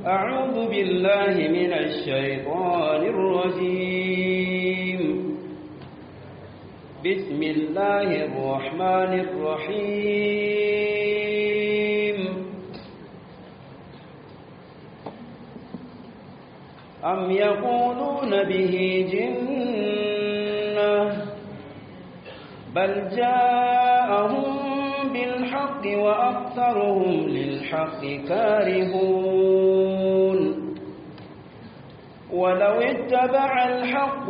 أعوذ بالله من الشيطان الرجيم بسم الله الرحمن الرحيم أم يقولون به جنة بل جاءهم بالحق وأكثرهم للحق كارهون ولو اتبع الحق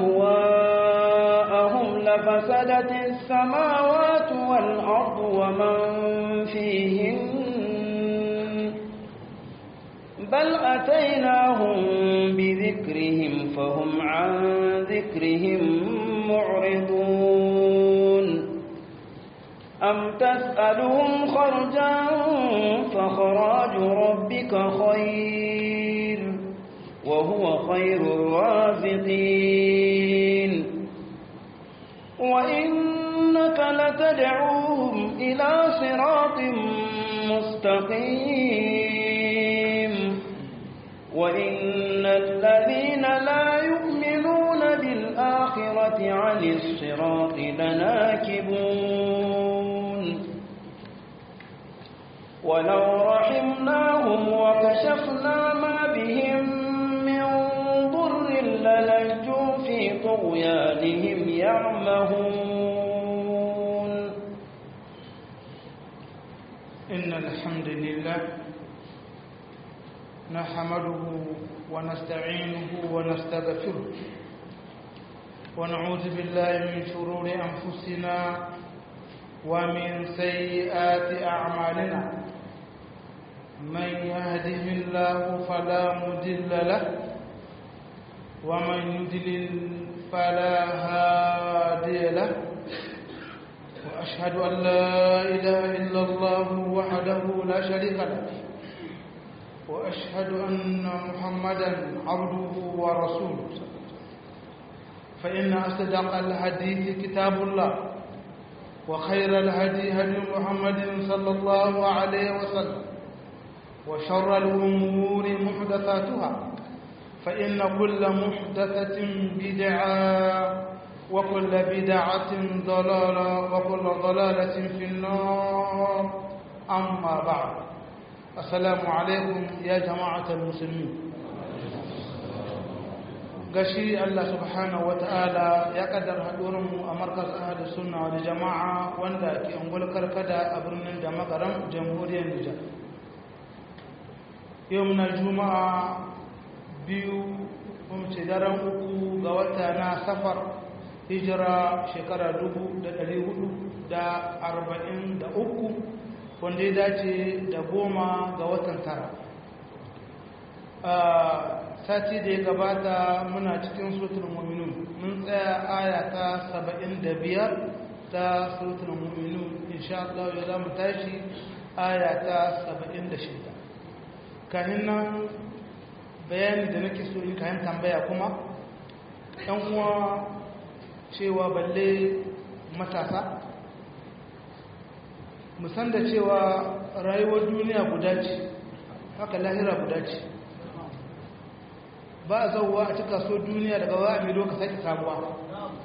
أهواءهم لفسدت السماوات والأرض ومن فيهن بل أتيناهم بذكرهم فهم عن ذكرهم معرضون أم تسألهم خرجا فخراج ربك خير وهو خير الرازقين وإنك لتدعوهم إلى صراط مستقيم وإن الذين لا يؤمنون بالآخرة عن الصراط لناكبون ولو رحمناهم وكشفنا ما بهم من ضر للجوا في طغيانهم يعمهون إن الحمد لله نحمده ونستعينه ونستغفره ونعوذ بالله من شرور أنفسنا ومن سيئات أعمالنا من يهده الله فلا مضل له ومن يضلل فلا هادي له وأشهد أن لا إله إلا الله وحده لا شريك له وأشهد أن محمدا عبده ورسوله فإن أصدق الحديث كتاب الله وخير الهدي هدي محمد صلى الله عليه وسلم وشر الأمور محدثاتها فإن كل محدثة بدعة وكل بدعة ضلالة وكل ضلالة في النار أما بعد السلام عليكم يا جماعة المسلمين gashi Allah subhanahu wata'ala ya kaddar mu a markas ahadu sunna da jama'a wanda ke ungul karkada a birnin da makaram jamhuriyar Nijar yau na juma'a biyu kuma ce daren uku ga wata na safar hijira shekara dubu da ɗari hudu da arba'in da uku wanda ya dace da goma ga watan tara sati da ya gabata muna cikin sutur muminun mun tsaya aya ta saba'in da biyar ta sutur muminun insha Allah ya za mu tashi aya ta saba'in da shida kahin nan bayani da nake so in kayan tambaya kuma ɗan uwa cewa balle matasa musan da cewa rayuwar duniya guda ce haka lahira guda ce ba a zauwa a cika so duniya daga wa a milo ka sake samuwa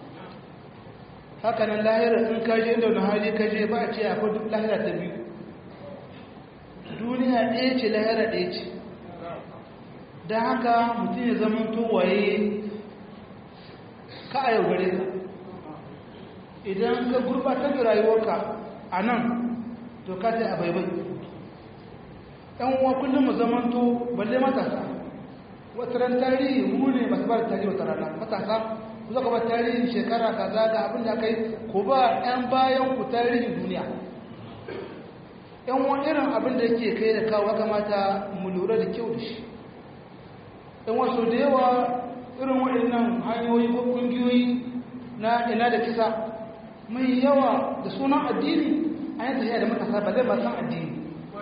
haka nan lahira in kaje da wani hali kaje ba a ce akwai duk lahira ta biyu duniya ɗaya ce lahira ɗaya ce don haka mutum ya zama towaye ka a yau gare ka idan ka gurbatar da rayuwarka a nan to ka ta abaibai ɗan uwa kullum mu zamanto balle matasa wata ran tarihi mu ne masu ba da tarihi wata rana matasa ku zaka ba tarihin shekara kaza ga abin da kai ko ba ɗan bayan ku tarihin duniya ɗan wani irin abin da yake kai da kawo kamata mu lura da kyau da shi ɗan wasu da yawa irin waɗannan hanyoyi ko ƙungiyoyi na ina da kisa mai yawa da sunan addini an yi tafiya da matasa ba zai ba san addini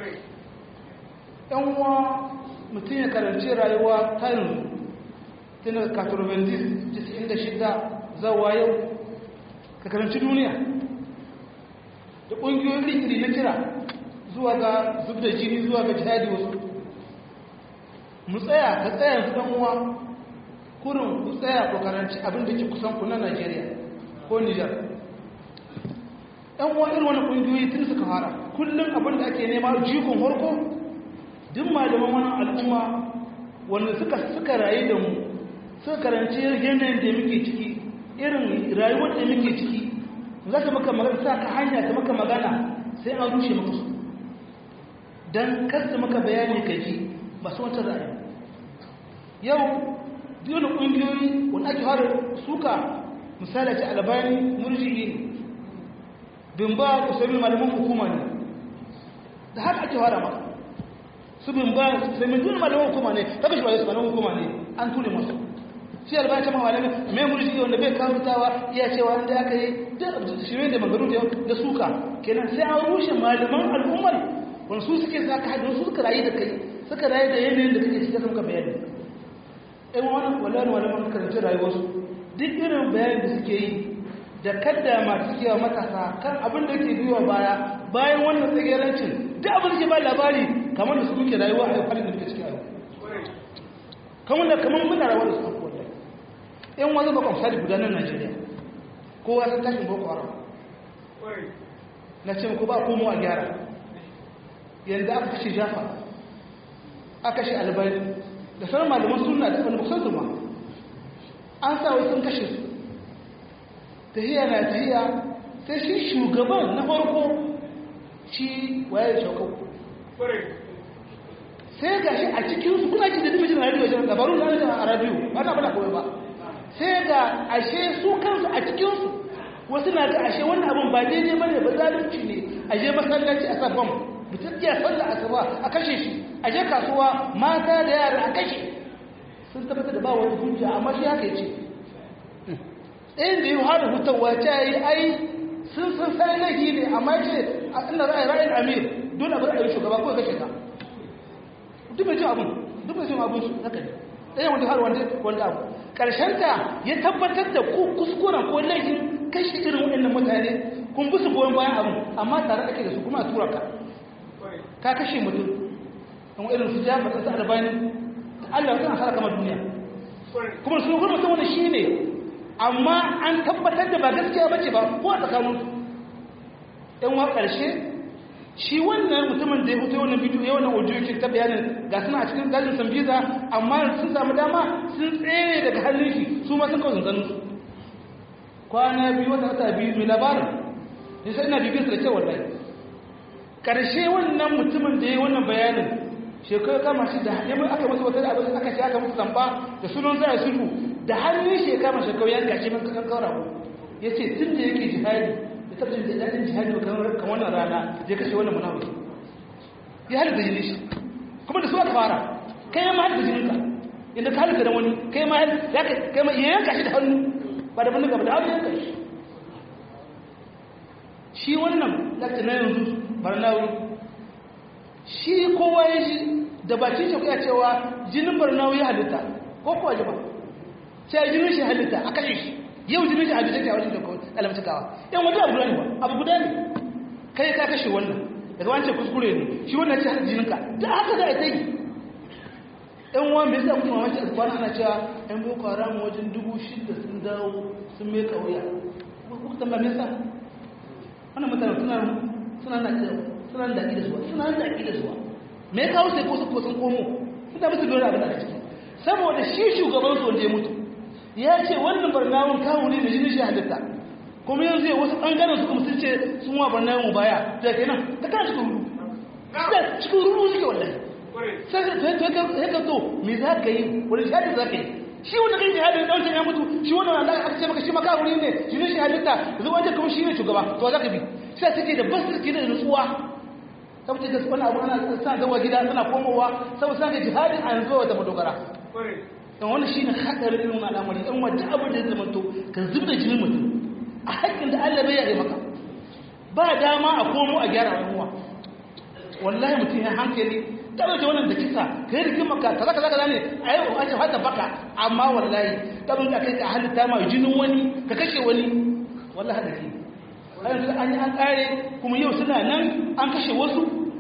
ɗan uwa mutum ya karanci rayuwa ta yanzu tun da katurbantis 96 zawa yau ka karanci duniya da ƙungiyoyin iri na kira zuwa ga zub da jini zuwa ga jihadi wasu mu tsaya ka tsaya su ɗan uwa kurin ku tsaya ku karanci abin da ke kusan ku na Najeriya ko Nijar ɗan uwa irin wani ƙungiyoyi tun suka fara kullum abin da ake nema jikon harko duk malaman wani al'umma wanda suka suka rayu da mu suka karanci yanayin da muke ciki irin rayuwar da muke ciki za ka maka magana sa ka hanya ta maka magana sai an rushe maka su don kasta maka bayani ka ji ba su wata ra'ayi yau duk da ƙungiyoyi wanda ake fara suka misali ce albani murji'i bin ba ku sami malaman hukuma ne da haka ake fara maka su bin ba su sami duk malaman hukuma ne ta kashi ba su malaman hukuma ne an tule masu shi albani ta mamalami mai murji'i wanda bai kawutawa iya cewa wanda aka yi shirin da magaru da suka kenan sai an rushe malaman al'ummar wani su suke sa ka haɗin su suka rayu da kai suka rayu da yanayin da kake cikin ka bayani ɗan wani walayen walaman karanci rayuwarsu duk irin bayanin da suke yi da kadda masu suke wa matasa kan abin da ke biyuwa baya bayan wannan tsagerancin duk abin da ke ba labari kamar da su muke rayuwa a yau da muke ciki a yau kamar da kamar muna rawar da su abuwa yan wani ba kwamsa da gudanar najeriya kowa sun tashin boko haram na ce ko ba komo a gyara yanzu aka kashe jafa aka kashe albani da sauran malaman suna da wani kusan zuma an sa wasu sun kashe su tahiya na tahiya sai shi shugaban na farko shi waye shakau sai ga shi a cikinsu kuna ji da dimijin radio wajen labarun na a radio ba na bada kawai ba sai ga ashe su kansu a cikinsu wasu na ga ashe wannan abin ba daidai ba ne ba zalunci ne a je masallaci a sa bam mutum iya sallah asuba a kashe shi a je kasuwa mata da yara a kashe sun tabbatar da ba wani hujja amma shi haka yace ɗayan da yi har hutawa ta yi ai sun san sai laifi ne amma ce a ina ra'ayi ra'ayin amir dole a bar a yi shugaba ko kashe ka duk mai jin abin duk mai jin abin su haka ne ɗayan wanda har wanda wanda abu ta ya tabbatar da ku kuskuren ko laifin kashe irin waɗannan mutane kun bi su goyon bayan abin amma tare ake da su kuma a tura ka ka kashe mutum an irin su jafa ta albani Allah ya tsara kama duniya kuma su kuma mutum wani shi ne amma an tabbatar da ba gaskiya bace ba ko a tsakanin ɗan wa ƙarshe shi wannan mutumin da ya fito wannan bidiyo ya wannan audio yake ta bayanin ga suna a cikin dajin sambiza amma sun samu dama sun tsere daga hannun shi su ma sun kawo zanzanin su kwana biyu wata wata biyu mai labarin ne sai ina bibiyar da cewa wallahi karshe wannan mutumin da ya yi wannan bayanin shekaru kama shi da ya aka masa wata abin aka shi aka masa zamba da sunan zai sulhu da hannun shi ya kama shekaru ya gashi man kakan kaura ya ce tun da yake jihadi tabbacin da daɗin jihadi ba kan wannan rana zai kashe wannan munafiki ya halitta jini shi kuma da su aka fara kai ma halitta jininka inda ka halitta da wani kai ma ya kai ma iya yanka shi da hannu ba da bannin gaba da hannu yanka shi shi wannan lakta na yanzu barnawi shi kowa ya shi da bakin shi kuya cewa jinin barnawi ya halitta ko kuwa ji ba sai jinin shi halitta a kashe shi yau jinin shi halitta ke a wajen alamtakawa yan wata abu ne ba abu guda ne kai ka kashe wannan daga wancan kuskure ne shi wannan ce jininka da haka za a ta yi yan wani bai sa kuma mamaki a kwana ana cewa yan boko haram wajen dubu shida sun dawo sun mai kauya kuka tamba me yasa wannan mutane suna suna na suna da da suwa suna da da suwa me ya kawo sai ko ko sun komo suna musu dole abin da ciki saboda shi shugaban su wanda ya mutu ya ce wannan barnawun kawo ne da jinin shi halitta kuma yanzu ya wasu ɓangaren su kuma sun ce sun wa barnawun mu baya da ke nan ta kan cikin ruru cikin ruru suke wallahi sai ka zo me za ka yi wani jihadi za ka yi shi wanda kai jihadi da wancan ya mutu shi wanda wanda aka ce maka shi maka wuri ne jinin shi halitta yanzu wancan kuma shi ne shugaba to za ka bi sai suke da basu suke da nutsuwa saboda da wani abu ana sa zawa gida suna komowa saboda sa ga jihadin a yanzu wata madogara don wani shi ne haɗarin irin al'amari ɗan wadda abin da ya zama to ka zub da jinin mutum a haƙƙin da Allah bai yare maka ba dama a komo a gyara al'umma wallahi mutum ya hankali ta ɗauke wannan da kisa ka yi rikin maka kaza kaza kaza ne a yi a ce hata baka amma wallahi ɗabin da kai ka halitta ma jinin wani ka kashe wani wallahi da ke yanzu an yi an ƙare kuma yau suna nan an kashe wasu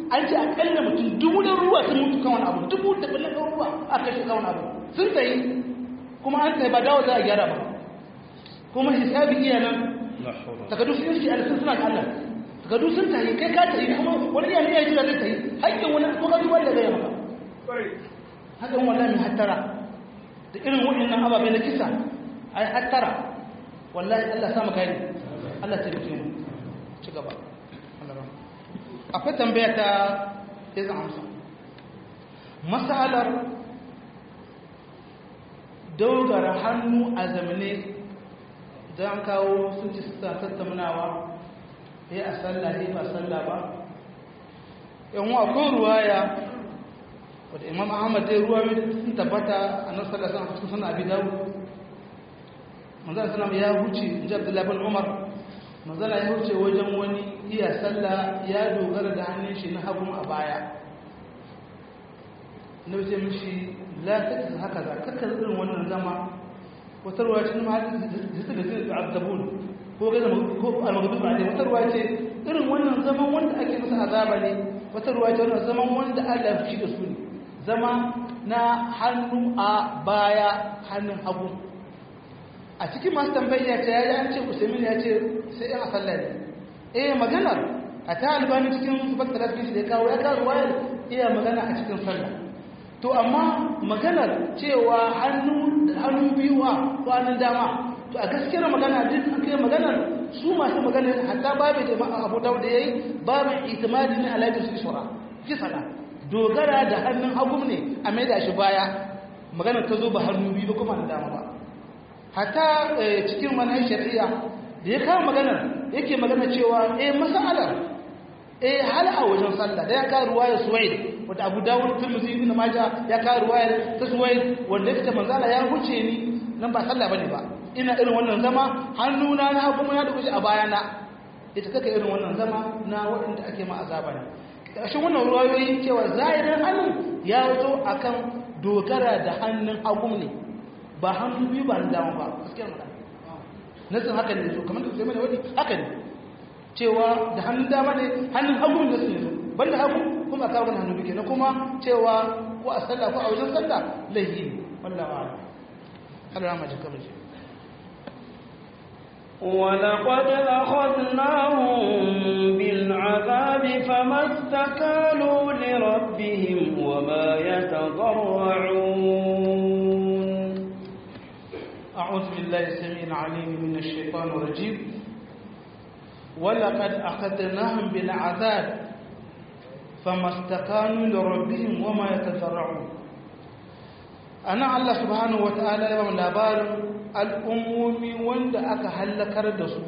an ce akalla mutum dubu da ruwa sun mutu kan wani abu dubu da ɓullar ruwa a kashe kan wani abu sun tsaye kuma an tsaye ba dawo za a gyara ba kuma hisabi iya nan takadu sun yi alisun suna da Allah takadu sun tayi kai ka tayi kuma wani iya iya jira zai tayi haƙƙin wani ko ka duba da gaya maka hakan wallahi mai hattara da irin waɗannan ababai na kisa ai hattara wallahi Allah sa maka yi Allah ta rike mu ci gaba akwai tambaya ta izin amsa masalar dogara hannu a zamane don kawo sun ci suna tattaunawa ya a sallah ya ba sallah ba yan akwai ruwaya wadda imam ahmad dai ruwa sun tabbata a nan sallah sun cikin suna abi dawo manzana suna ya huce in ji abdullahi bin umar manzana ya huce wajen wani iya sallah ya dogara da hannun shi na hagun a baya na wuce mishi la ta haka za kakar irin wannan zama wata ruwa ce ma hadisu da zai azabun ko ga zama ko al-maghdub alaihi wata ruwa ce irin wannan zaman wanda ake masa azaba ne wata ruwa ce wannan zaman wanda Allah ya fushi da su ne zama na hannu a baya hannun hagu a cikin masu tambaya ta yayi an ce usaimin ya ce sai yan asalla ne eh maganar a ta albani cikin bakta da ya kawo ya kawo wayar iya magana a cikin sallah to amma maganar cewa hannu hannu biyu a kwanan dama to a gaskiyar magana duk an kai maganar su masu magana hatta babu da abu da yayi babu itimadi ne alaihi su shura ki sala dogara da hannun hagu ne a maida shi baya maganar ta zo ba hannu biyu ba kuma da dama ba hatta cikin manhaj shari'a da ya kawo maganar yake magana cewa eh masalar eh hal a wajen sallah da ya kawo ruwayar suwaid wanda abu dawud tirmidhi ibn majah ya kawo ruwayar ta suwaid wanda yake manzala ya huce ni nan ba sallah bane ba ina irin wannan zama hannuna na hagu na da kushi a bayana ita kake irin wannan zama na waɗanda ake ma azaba ne ƙarshen wannan ruwayoyi cewa zahirin hannun ya wato akan dogara da hannun hagu ne ba hannu biyu ba na dama ba gaskiyar magana nasin haka ne so kamar da sai mana wani haka ne cewa da hannun dama ne hannun hagu da su ne so banda hagu kuma a kawo hannu biyu na kuma cewa ko a sallah ko a wajen sallah laifi ne wallahi wa'ala Allah ma jika mu ولقد أخذناهم بالعذاب فما استكانوا لربهم وما يتضرعون أعوذ بالله السميع العليم من الشيطان الرجيم ولقد أخذناهم بالعذاب فما استكانوا لربهم وما يتضرعون أنا الله سبحانه وتعالى يوم لابار الأمومي وند أكا هلكر دسو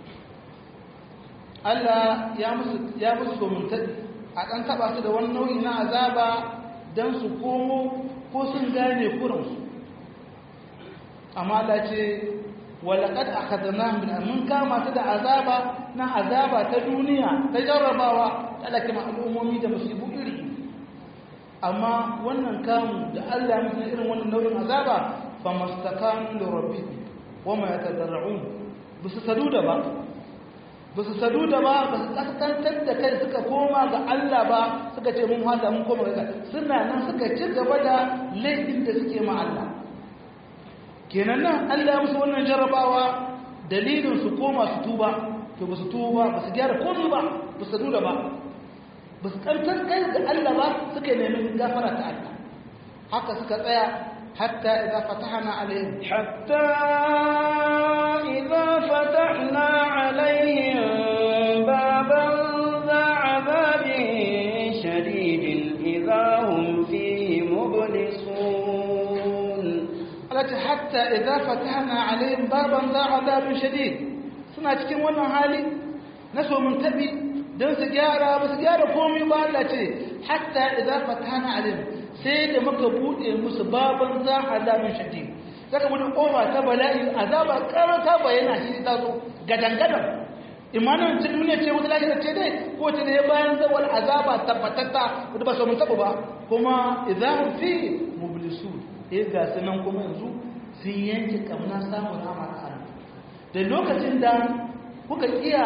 Allah ya musu ya musu mutadi a kan taba su da wani nau'i na azaba dan su komo ko sun gane kuransu amma Allah ce walaqad akhadnahum bil mun kama ta da azaba na azaba ta duniya ta jarrabawa talaka ma al'ummomi da musibu iri amma wannan kamu da Allah ya musu irin wannan nau'in azaba fa mastakanu li rabbihim wama yatadarrun bisu saduda ba bisu saduda ba ba su kaskantar da kai suka koma ga Allah ba suka ce mun hada mun koma ga suna nan suka ci gaba da laifin da suke ma Allah kenan nan Allah ya musu wannan jarrabawa dalilin su koma su tuba to ba su tuba ba su gyara komai ba ba su duda ba ba su kantar kai da Allah ba suka nemi gafara ta Allah haka suka tsaya hatta idza fatahna alaihim hatta idza fatahna alaihim baban za azabin shadidin idza hum fihi mublisun alati hatta idza fatahna alaihim baban za azabin shadid suna cikin wannan hali na so mun tabi dan su gyara ba su gyara komai ba Allah ce hatta idza fatahna alaihim sai da muka bude musu baban za azabin shadid saka mun kofa ta bala'i azaba karata bayana shi ta zo gadangadan imanin ta duniya ce wata lafiya ce dai ko ce da ya bayan zawal azaba tabbatatta wanda ba su mun taba ba kuma idza fi mublisun eh ga sunan kuma yanzu sun yanke kamna samun rahama ta Allah da lokacin da kuka iya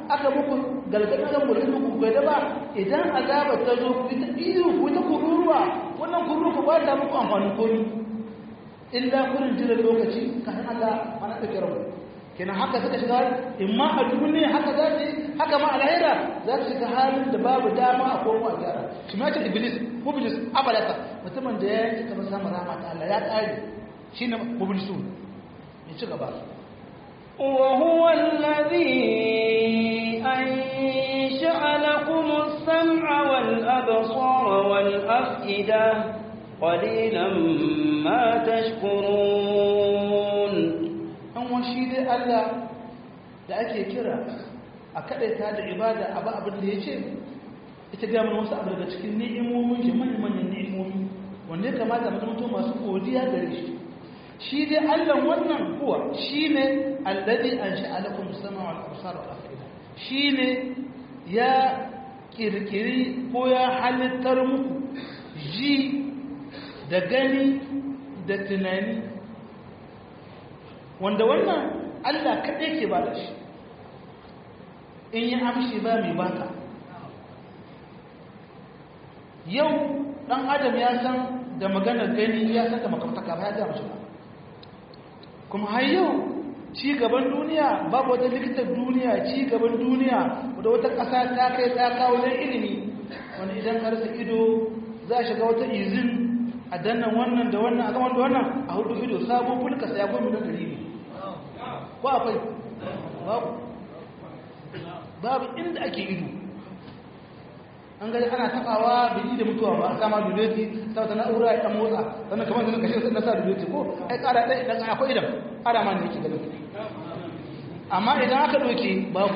aka muku galgadin da mulkin ku bai da ba idan azaba ta zo ku ta iyo ku ta kururuwa wannan kururuwa ku ba ta muku amfanin komi illa kurin jira lokaci kan Allah mana da kira kenan haka suka shiga imma a duniya haka za su haka ma a lahira za su shiga halin da babu dama a komo a gyara shi ma ce iblis mublis abalaka mutumin da ya yi kamar samun rahama ta Allah ya tsari shine mublisu ya ci gaba وهو الذي أنشأ لكم السمع والأبصار والأفئدة قليلا ما تشكرون an washi dai Allah da ake kira a kaɗaita da ibada a ba abin da ya ce ita gama wasu abu daga cikin ni'imomin shi manyan ni'imomi wanda ya kamata mutum masu godiya gare shi shi dai Allah wannan kuwa shi ne alladhi ansha'a lakum sama wal absar wal afida shi ne ya kirkiri ko ya halittar muku ji da gani da tunani wanda wannan Allah kaɗai ke ba da shi in yi amshi ba mai baka yau ɗan adam ya san da maganar gani ya san da makamtaka ba ya gama shi ba kuma har yau ci gaban duniya babu wata likitar duniya ci gaban duniya da wata ƙasa ta kai ta kawo don ilimi wani idan ka rasa ido za a shiga wata izin a dannan wannan da wannan a gaban da wannan a hudu ido sabon fulka sai ya gomi da ɗari ne ko akwai babu babu inda ake ido an gani ana tabawa bai da mutuwa ba a sama duleti ta wata na'ura ya ɗan motsa sannan kamar da kashe na sa duleti ko ai ƙara ɗaya idan akwai idan ƙara ma ne yake ganin amma idan aka ɗauke babu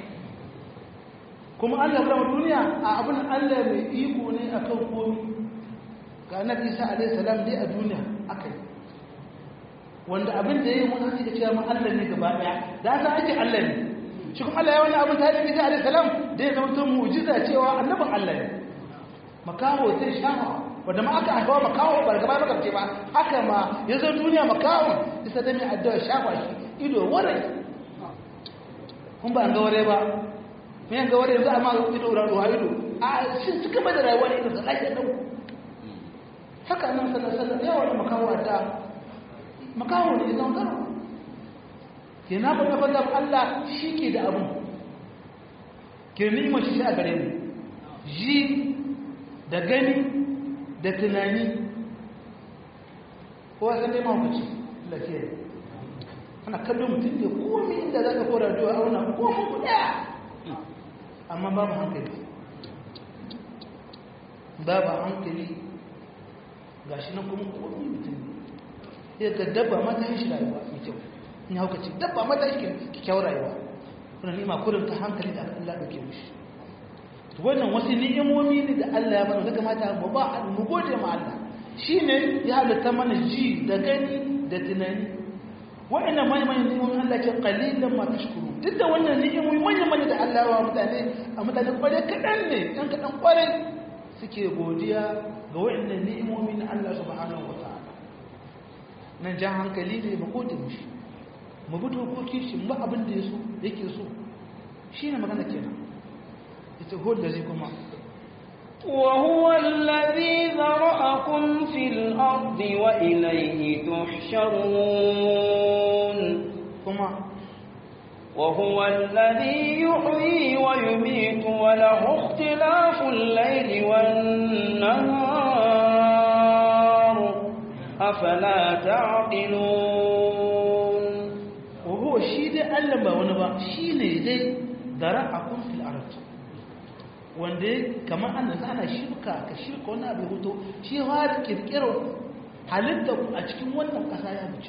kuma allah ya duniya a abin allah mai iko ne a kan komi ga annabi isa alaihi salam dai a duniya aka yi wanda abin da ya yi mun ake cewa ma allah ne gaba ɗaya da haka ake allah ne shi kuma Allah ya wani abin ta yi alaihi salam da ya zama tun mu'jiza cewa annabin Allah ne makaho sai shafa wanda ma aka haifa makaho ba gaba ba ce ba haka ma ya zo duniya makaho isa da mai addu'a shafa shi ido warai kun ba an ga warai ba me an ga warai yanzu amma ido ruwa ido a shi suka bada rayuwa ne da lafiya dau haka nan sallallahu alaihi wasallam ya wani makaho da makaho ne zan karo ke na faɗa faɗa Allah shi ke da abin ke ni'imar shi a gare mu ji da gani da tunani kowa san dai mahaukaci lafiya ana kallon mutum da komi inda za ka kora duwa a wannan komi guda amma babu hankali babu hankali ga shi nan kuma komi mutum ya ga dabba mata yin shi rayuwa mai kyau in hauka ce dabba mata shi kyakkyawar rayuwa kuna nima kurin ta hankali da Allah da ke mushi to wannan wasu ni'imomi ne da Allah ya mana da kamata mu ba mu gode ma Allah shine ya halitta mana ji da gani da tunani wa'annan manyan manyan ni'imomin Allah ke qalilan ma tashkuru duk da wannan ni'imomi manyan manyan da Allah ya wa mutane a mutane kware kadan ne dan kadan kware suke godiya ga wa'annan ni'imomi na Allah subhanahu wataala nan jan hankali ne mu gode mushi mu bi dokokin shi mu abin da yaso yake so shine magana kenan ita hol da zai kuma وهو الذي ذرأكم في الأرض وإليه تحشرون kuma وهو الذي يحيي ويميت وله اختلاف الليل والنهار أفلا تعقلون وهو shi dai Allah ba wani ba shi ne dai zara'akum fil ard wanda kamar an nan ana shirka ka shirka wani abu hoto shi har kirkiro halitta ku a cikin wannan kasa ya wuce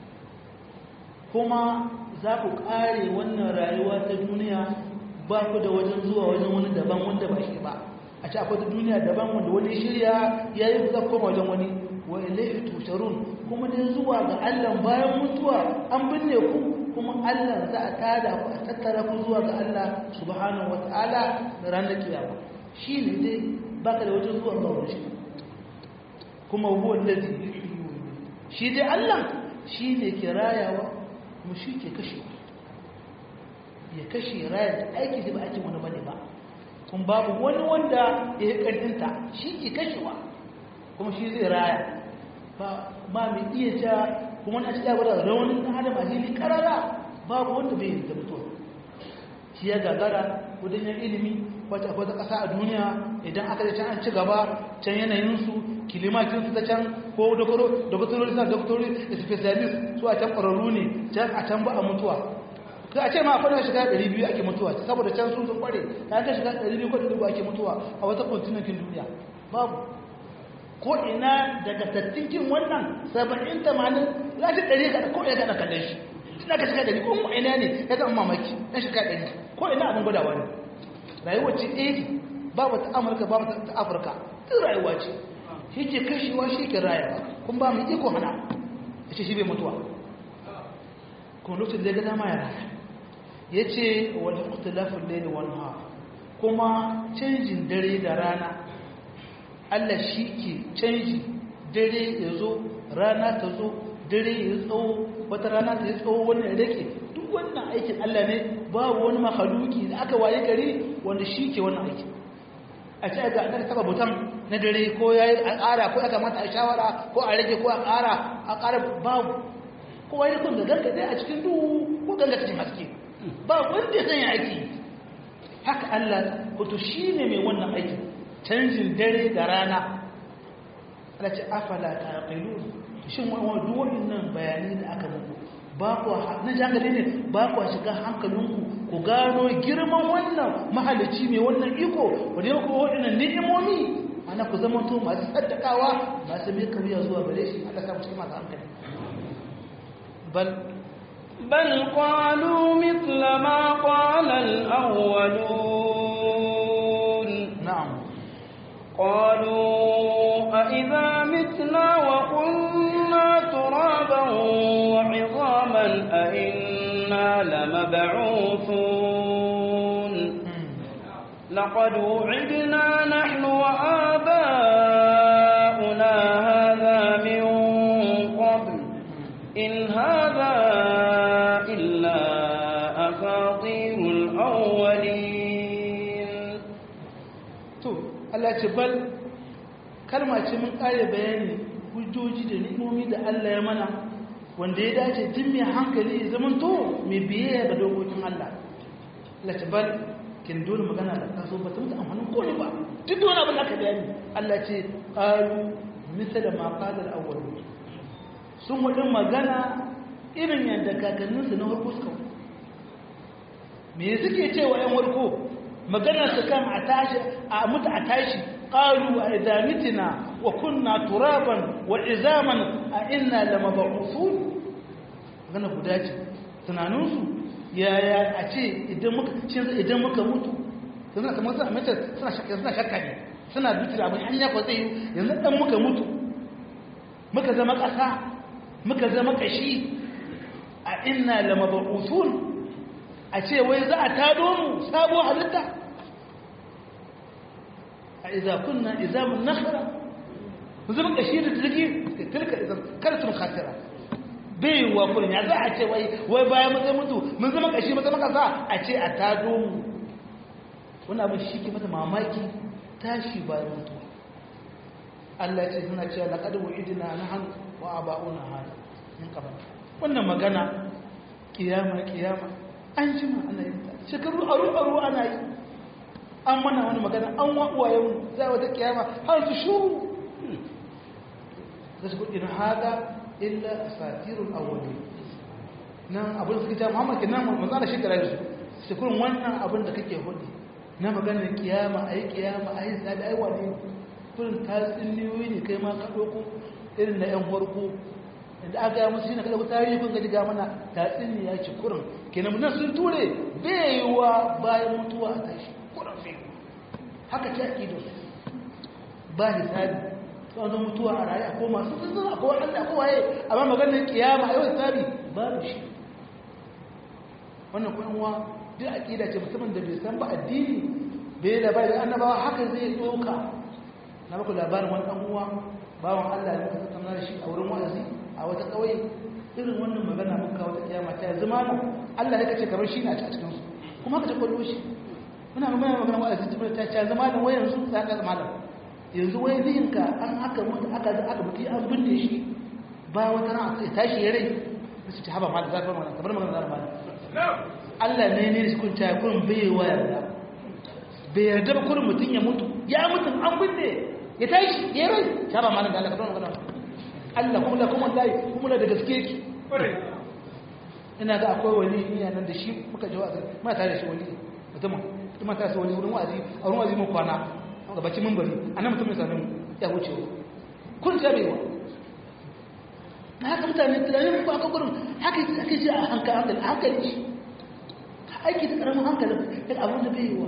kuma za ku kare wannan rayuwa ta duniya ba ku da wajen zuwa wajen wani daban wanda ba shi ba a ce akwai duniya daban wanda wani shirya ya yi za koma wajen wani wa ilaihi tusharun kuma dai zuwa ga Allah bayan mutuwa an binne ku kuma Allah za a tada ku a tattara ku zuwa ga Allah subhanahu wataala da ranar kiyama shi ne dai baka da wajen zuwa ga wani kuma huwa allazi shi dai Allah shi ne ke rayawa kuma shi ke kashewa ya kashe raya da aiki da ba aikin wani bane ba kun babu wani wanda ya yi ƙarfinta shi ke kashewa kuma shi zai raya ba mai iya ja kuma na ci yawa da raunin na adam a jini karara babu wanda bai yi da mutuwa shi ya gagara wajen yin ilimi wata wata ƙasa a duniya idan aka da can an ci gaba can yanayinsu kilimakinsu ta can ko doktorori sa doktorori da specialist su a can ƙwararru ne can a can ba a mutuwa za a ce ma akwai shiga 200 ake mutuwa saboda can su sun kware ta ka shiga 200 ko 200 ake mutuwa a wata kontinentin duniya babu ko ina daga tattinkin wannan 70 80 za ta 100 ga ko ina ga kallon shi tana ka shiga 100 ko mu ina ne ya zama mamaki na shiga 100 ko ina abin gwadawa ne rayuwar ce ɗaya babu ta amurka babu ta afirka duk rayuwa ce shi ke kashewa shi ke rayuwa kun ba mu iko hana ya ce shi bai mutuwa kuma lokacin da ya ga dama ya raya ya ce wani ikhtilafin laili wal nahar kuma canjin dare da rana Allah shi ke canji dare ya zo rana ta zo dare ya tsawo wata rana ta yi tsawo wannan ya rake duk wannan aikin Allah ne babu wani mahaluki da aka waye gari wanda shi ke wannan aikin a ce ga aka taba butan na dare ko ya yi a ƙara ko ya kamata a shawara ko a rage ko a ƙara a ƙara babu kowa ya kun ga gargaɗe a cikin duhu ko ganga cikin haske ba wanda ya sanya aiki haka Allah wato shi ne mai wannan aiki canjin dare da rana ala ce afala ta aqilu shin wani duwatsun nan bayanai da aka muku ba ku na jangale ne ba ku shiga hankalinku ku gano girman wannan mahalici mai wannan iko wanda ya kuma waɗannan ni'imomi ana ku zama to masu saddakawa masu mai kauya zuwa gare shi Allah samu cikin masu hankali bal بل قالوا مثل ما قال الأولون نعم قالوا أئذا متنا وكنا ترابا وعظاما أئنا لمبعوثون لقد وعدنا نحن وآباؤنا هذا من قبل إن هذا إلا أساطير الأولين to Allah ce bal kalma ce mun kare bayani hujjoji da ni'imomi da Allah ya mana wanda ya dace tun mai hankali ya zama to mai biyayya ga dokokin Allah Allah ce bal kin dole magana da kaso ba ta mutu amfanin kone ba duk da wani abin da aka bayani Allah ce qalu misala ma qala al-awwal sun wadin magana irin yadda kakanninsu na farko suka me suke cewa yan warko magana su kan a tashi a mutu a tashi qalu a idamitina wa kunna turaban wa izaman a inna lamab'uthun magana guda ce tunaninsu yaya a ce idan muka idan muka mutu suna kamar suna mace suna shakka suna shakka ne suna dutura abin hanya ko zai yi yanzu dan muka mutu muka zama ƙasa muka zama ƙashi a inna lamab'uthun a ce wai za a tado mu sabo halitta a iza kunna izamun nakhara mu zama kashi da tilki tilka idan kartun khasira bai wa kullun ya za a ce wai wai bayan mun zai mutu mun zama kashi mun zama kasa a ce a tado mu wannan abin shi ke mata mamaki tashi bayan mutuwa Allah ce suna cewa laqad wa'idna nahnu wa aba'una hada min qabl wannan magana kiyama kiyama an jima ana yin ta shekaru aru aru ana yi an mana wani magana an wawayen za wata kiyama har su shuru da su kudin hada illa satirul awwali nan abin da suke ta muhammad ke nan manzo da shekara su su kurin wannan abin da kake hudu na maganar kiyama ayi kiyama ayi sabi ai wani kurin tatsuniyoyi ne kai ma ka doko irin na yan farko inda aka yi musu shine kada ku tarihi kun gaji ga mana tatsuniya ce kurin kenan nan sun ture baiwa bayan mutuwa a tashi kurin bai haka ce akido ba hisabi tsawon mutuwa a rayu ko masu sun a kowa Allah ko waye amma maganar kiyama a yau hisabi babu shi wannan kuma uwa duk akida ce musamman da bai san ba addini bai da bai da annabawa haka zai doka na baku labarin wani dan uwa bawan Allah ne ka tattauna da shi a wurin wa'azi a wata ƙauye irin wannan magana muka wata kiyama ta yanzu ma Allah ya kace kamar shi na a cikin su kuma ka ta kwallo shi muna magana magana wa azizi ta ta ce zama da wayan su za ka zama da yanzu wai ziyinka an aka mutu aka aka mutu an binne shi ba wata ran sai tashi ya rai su ta haba mal zafi mana kamar magana zafi mana Allah ne ne shi kun ta kun bai wa yarda bai yarda ba kurin mutum ya mutu ya mutu an binne ya tashi ya rai ta haba mal da Allah kamar magana Allah kuma da kuma dai kuma da gaske ki ina ga akwai wani iya nan da shi muka ji wa'azi ma tare da shi wani mutum kuma ta wani wurin wa'azi a wurin wa'azi mun kwana a bakin mimbari anan mutum ya sami ya wuce kun ta bai wa na haka mutane tunanin ba ka gurin haka ake ji a hankali a hankali shi aiki da karamin hankalin da abin da bai yi wa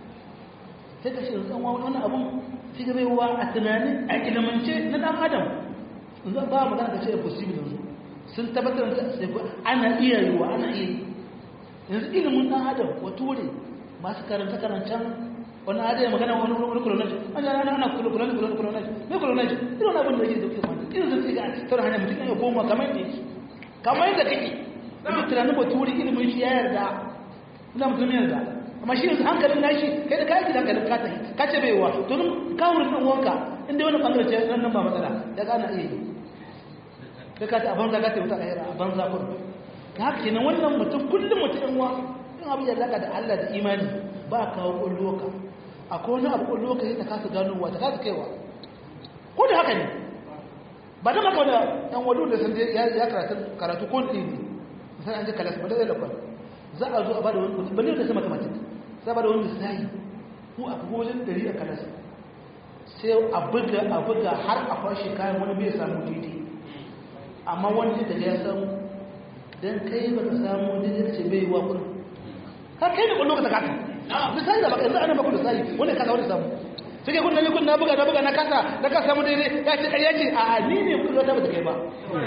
sai ka shirin tsanwa wani abin sai ga bai wa a tunanin a ilimance na dan adam yanzu ba magana ka ce da possible yanzu sun tabbatar da sai ana iya yi wa ana iya yi yanzu ilimin dan adam wa ture masu karanta karancan wani ada ya magana wani wani kolonaji an yana ana ana kolonaji kolonaji kolonaji mai kolonaji irin abin da yake dauke mana irin zai ga tara hanyar mutum ya koma kamar yadda yake kamar yadda kake da tunanin baturi ilimin shi ya yarda ina mutum yarda amma shi yanzu hankalin nashi kai da kayan gidan kalin kata ka ce bai wa to nun kawurin ɗan uwanka inda wani ɓangare ce nan nan ba matsala ya gana iya yi kai ka ta a banza ka ta wuta a a banza kun ta haka kenan wannan mutum kullum mutum yan uwa in abin da alaka da Allah da imani ba kawo ƙwallo ka akwai wani abu ƙwallo ka ta kasa ganowa ta kasa kaiwa ko da haka ne ba da maka da ɗan wadu da sun ya karatu ko ɗin ne sai an je kalas ba da zai lakwal za a zo a ba da wani kudi balle da sama kamatik za a ba da wani misali ko a kuma wajen ɗari a kalas sai a buga a buga har a kwashe kayan wani bai samu daidai amma wani da ya samu don kai ba ka samu daidai ce bai wa kudin ka kai ne kwallo ka ta kasa misali da baka yanzu ana baku misali wani kasa wani samu sai kai kunna kun na buga na buga na kasa na kasa samu daidai ya ce ƙarya ce a ni ne kudin ta ba ta kai ba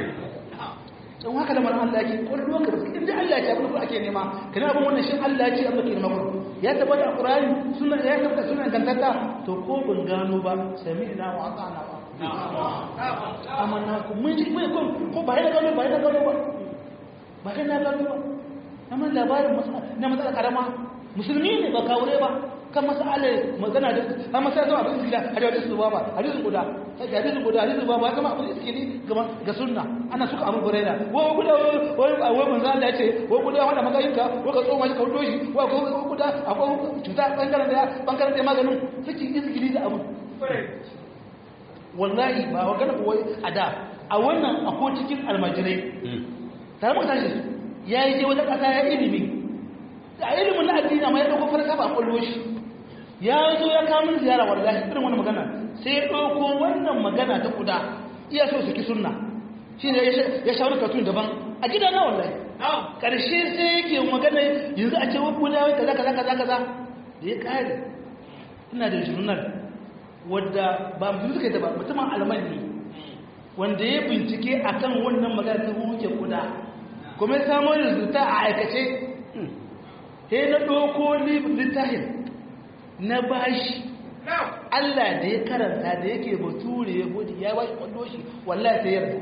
don haka lamar Allah yake kwallo ka basu inda Allah ya ce abin da ake nema kana abin wannan shi Allah ya ce abin da ke nema kuma ya tabbata a Qur'ani suna ya tabbata suna gantata to ko ban gano ba sami'na wa ata'na ba amma na ku mun ji mai kun ko ba yana gano ba yana gano ba ba yana gano ba amma labarin na matsala karama musulmi ne ba kawure ba kan masala magana da an masala zuwa abin iskila a da hadisu ba hadisu guda sai hadisu guda hadisu ba ba kama abin iskili gama ga sunna ana suka abu buraida wa guda wai wai manzo Allah ya ce wa guda wanda magayinka wa ka tsoma shi ka wudo shi wa ko guda akwai cuta bangaren da bangaren da maganin suke iskili da abu wallahi ba wa gana wai ada a wannan akwai cikin almajirai tare mu tashi yayi je wata kasa ya ilimi a ilimin na addini amma ya dauko farka ba kullo shi ya zo ya kawo min ziyara wallahi irin wannan magana sai ya dauko wannan magana ta kuda iya so su ki sunna shi ne ya shawara katun daban a gida na wallahi karshe sai yake magana yanzu a ce wa kuda wai kaza kaza kaza kaza da ya kare ina da journal wadda ba mutum suka yi ta ba mutumin alman ne wanda ya bincike akan wannan magana ta huke kuda kuma ya samu rizuta a aikace sai na ɗauko littafin na bashi Allah da ya karanta da yake bature ya gudi ya bashi kwallo shi wallahi sai yarda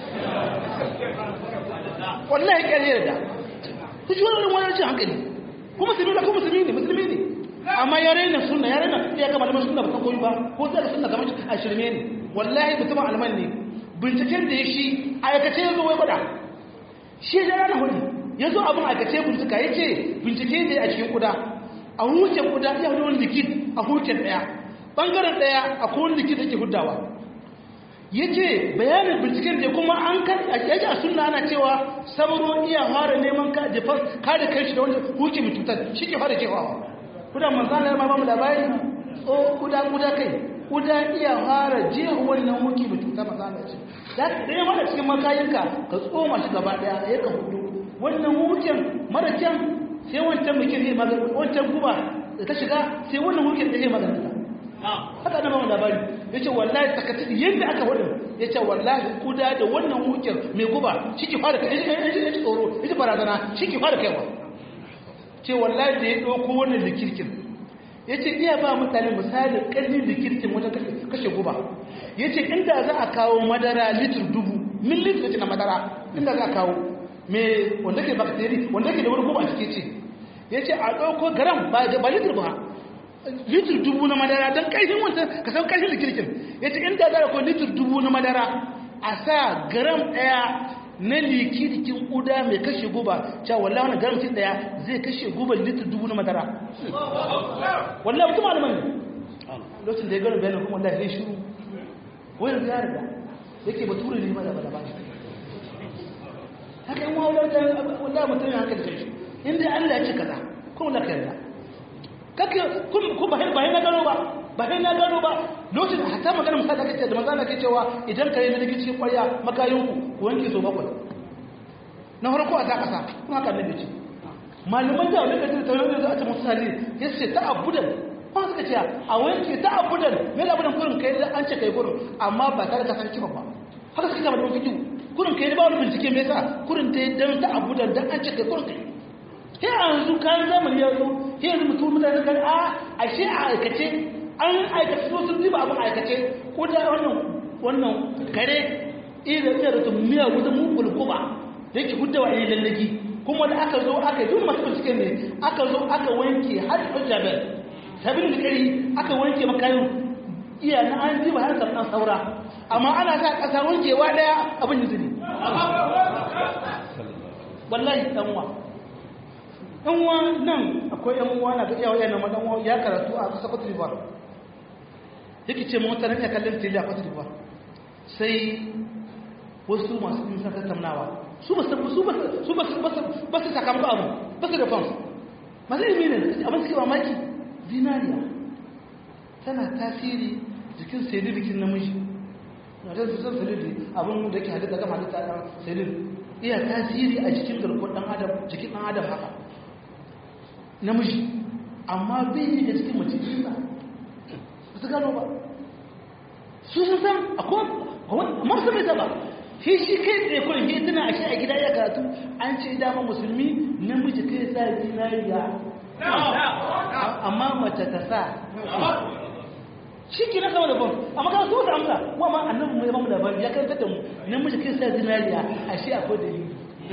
wallahi ƙyar yarda ku ji wani wani cin hankali ko musulmi da ko musulmi ne musulmi ne amma ya raina sunna ya raina ya gama da sunna ba san koyi ba ko zai sunna kamar a shirme ne wallahi mutumin alman ne binciken da ya shi aikace ya zo wai gwada shi ya rana hudu ya zo abin aikace bincika ya ce bincike ne a cikin kuda a hukin kuda ya hudu wani likit a hukin daya bangaren daya a kowane likit da ke hudawa ya ce bayanin binciken da kuma an kan a yaji a sunna ana cewa sabaro iya fara neman kare kai shi da wanda hukin mai cutar shi ke fara cewa kuda manzana ya mamu labari o kuda kuda kai kuda iya fara jiya wannan hukin mai cutar manzana ce da ya mara cikin makayinka ka tsoma shi gaba daya ya ka hudu wannan wuken mara kyan sai wancan mukin zai magana wancan guba da ta shiga sai wannan wuken da zai magana ta haka na mamu labari ya ce wallahi sakati yadda aka wadda ya ce wallahi kuda da wannan wuken mai guba shi ki fara kai ya ci tsoro ya ci barazana shi ki fara kaiwa ce wallahi da ya ɗauko wannan likirkin ya ce iya ba mutane misali ƙarfin likirkin wajen kashe guba ya ce inda za a kawo madara litir dubu min litir na madara inda za a kawo me wanda ke bakteri wanda ke da wani guba a cike ce ya ce a ɗauko garam ba ba litir ba litir dubu na madara don ƙarfin wancan ka san ƙarfin likirkin ya ce inda za a ko litir dubu na madara a sa garam ɗaya na likirkin ƙuda mai kashe guba cewa wallahi wani garam cin ɗaya zai kashe guba litir dubu na madara wallahi mutum malaman ne lokacin da ya gano bayanin kuma wallahi ya shiru wani ya riga yake bature ne ma da ba da ba haka yin wawular da wallahi mutum ya haka da kai inda Allah ya ce kaza kuma la ka yarda kake kun ku ba ba na gano ba ba na gano ba lokacin hatta magana musa da kace da manzo Allah ke cewa idan kare na dake cikin ƙwarya makayin ku ku wanke so bakwai na farko a ta kasa kuma haka ne ce malaman da wani kace ta wani da a ce musali yace ta abudan kuma suka ce a wanke ta abudan me da abudan kurin kai an ce kai kurin amma ba tare da san kima ba haka suka ce malaman fikihu kurin kai ba wani bincike me yasa kurin ta dan ta abudan dan an ce kai kurin kai sai yanzu kayan zamani ya zo sai yanzu mutum mutane kan a ashe a aikace an aikace so sun ziba abin aikace ko da wannan wannan kare irin da ta miya wuta mu kulkuba da yake hudda wa ne lallaki kuma da aka zo aka yi masu bincike ne aka zo aka wanke har hujjabel sabin da kari aka wanke makayin iya na an ziba har sabon saura amma ana sa ƙasa wankewa daya abin yanzu ne wallahi dan wa ɗan uwa nan akwai ɗan uwa na ga iyawa yana ma ɗan uwa ya karatu a ƙasa Cote d'Ivoire yake ce mota nan ya kallon tele a Cote d'Ivoire sai wasu masu yin saka tamnawa su ba su ba su ba ba su sakamako abu ba su da fans masu ilimi ne abin suke mamaki zinariya tana tasiri jikin selin jikin namiji na da sun selin abin da ke halitta gama halitta ɗan selin iya tasiri a jikin garkuwar ɗan adam jikin ɗan adam haka namiji amma bai yi da cikin mace isa ba su gano ba su sun san akwai masu mai zaba shi shi kai tsaye kurin shi tana a shi a gida ya karatu an ce dama musulmi namiji kai sa zinariya amma mace ta sa shi ke na sama da ban amma kan su wata amsa wa ma annabi mu ya mamu labari ya kan da mu namiji kai sa zinariya a shi akwai dalili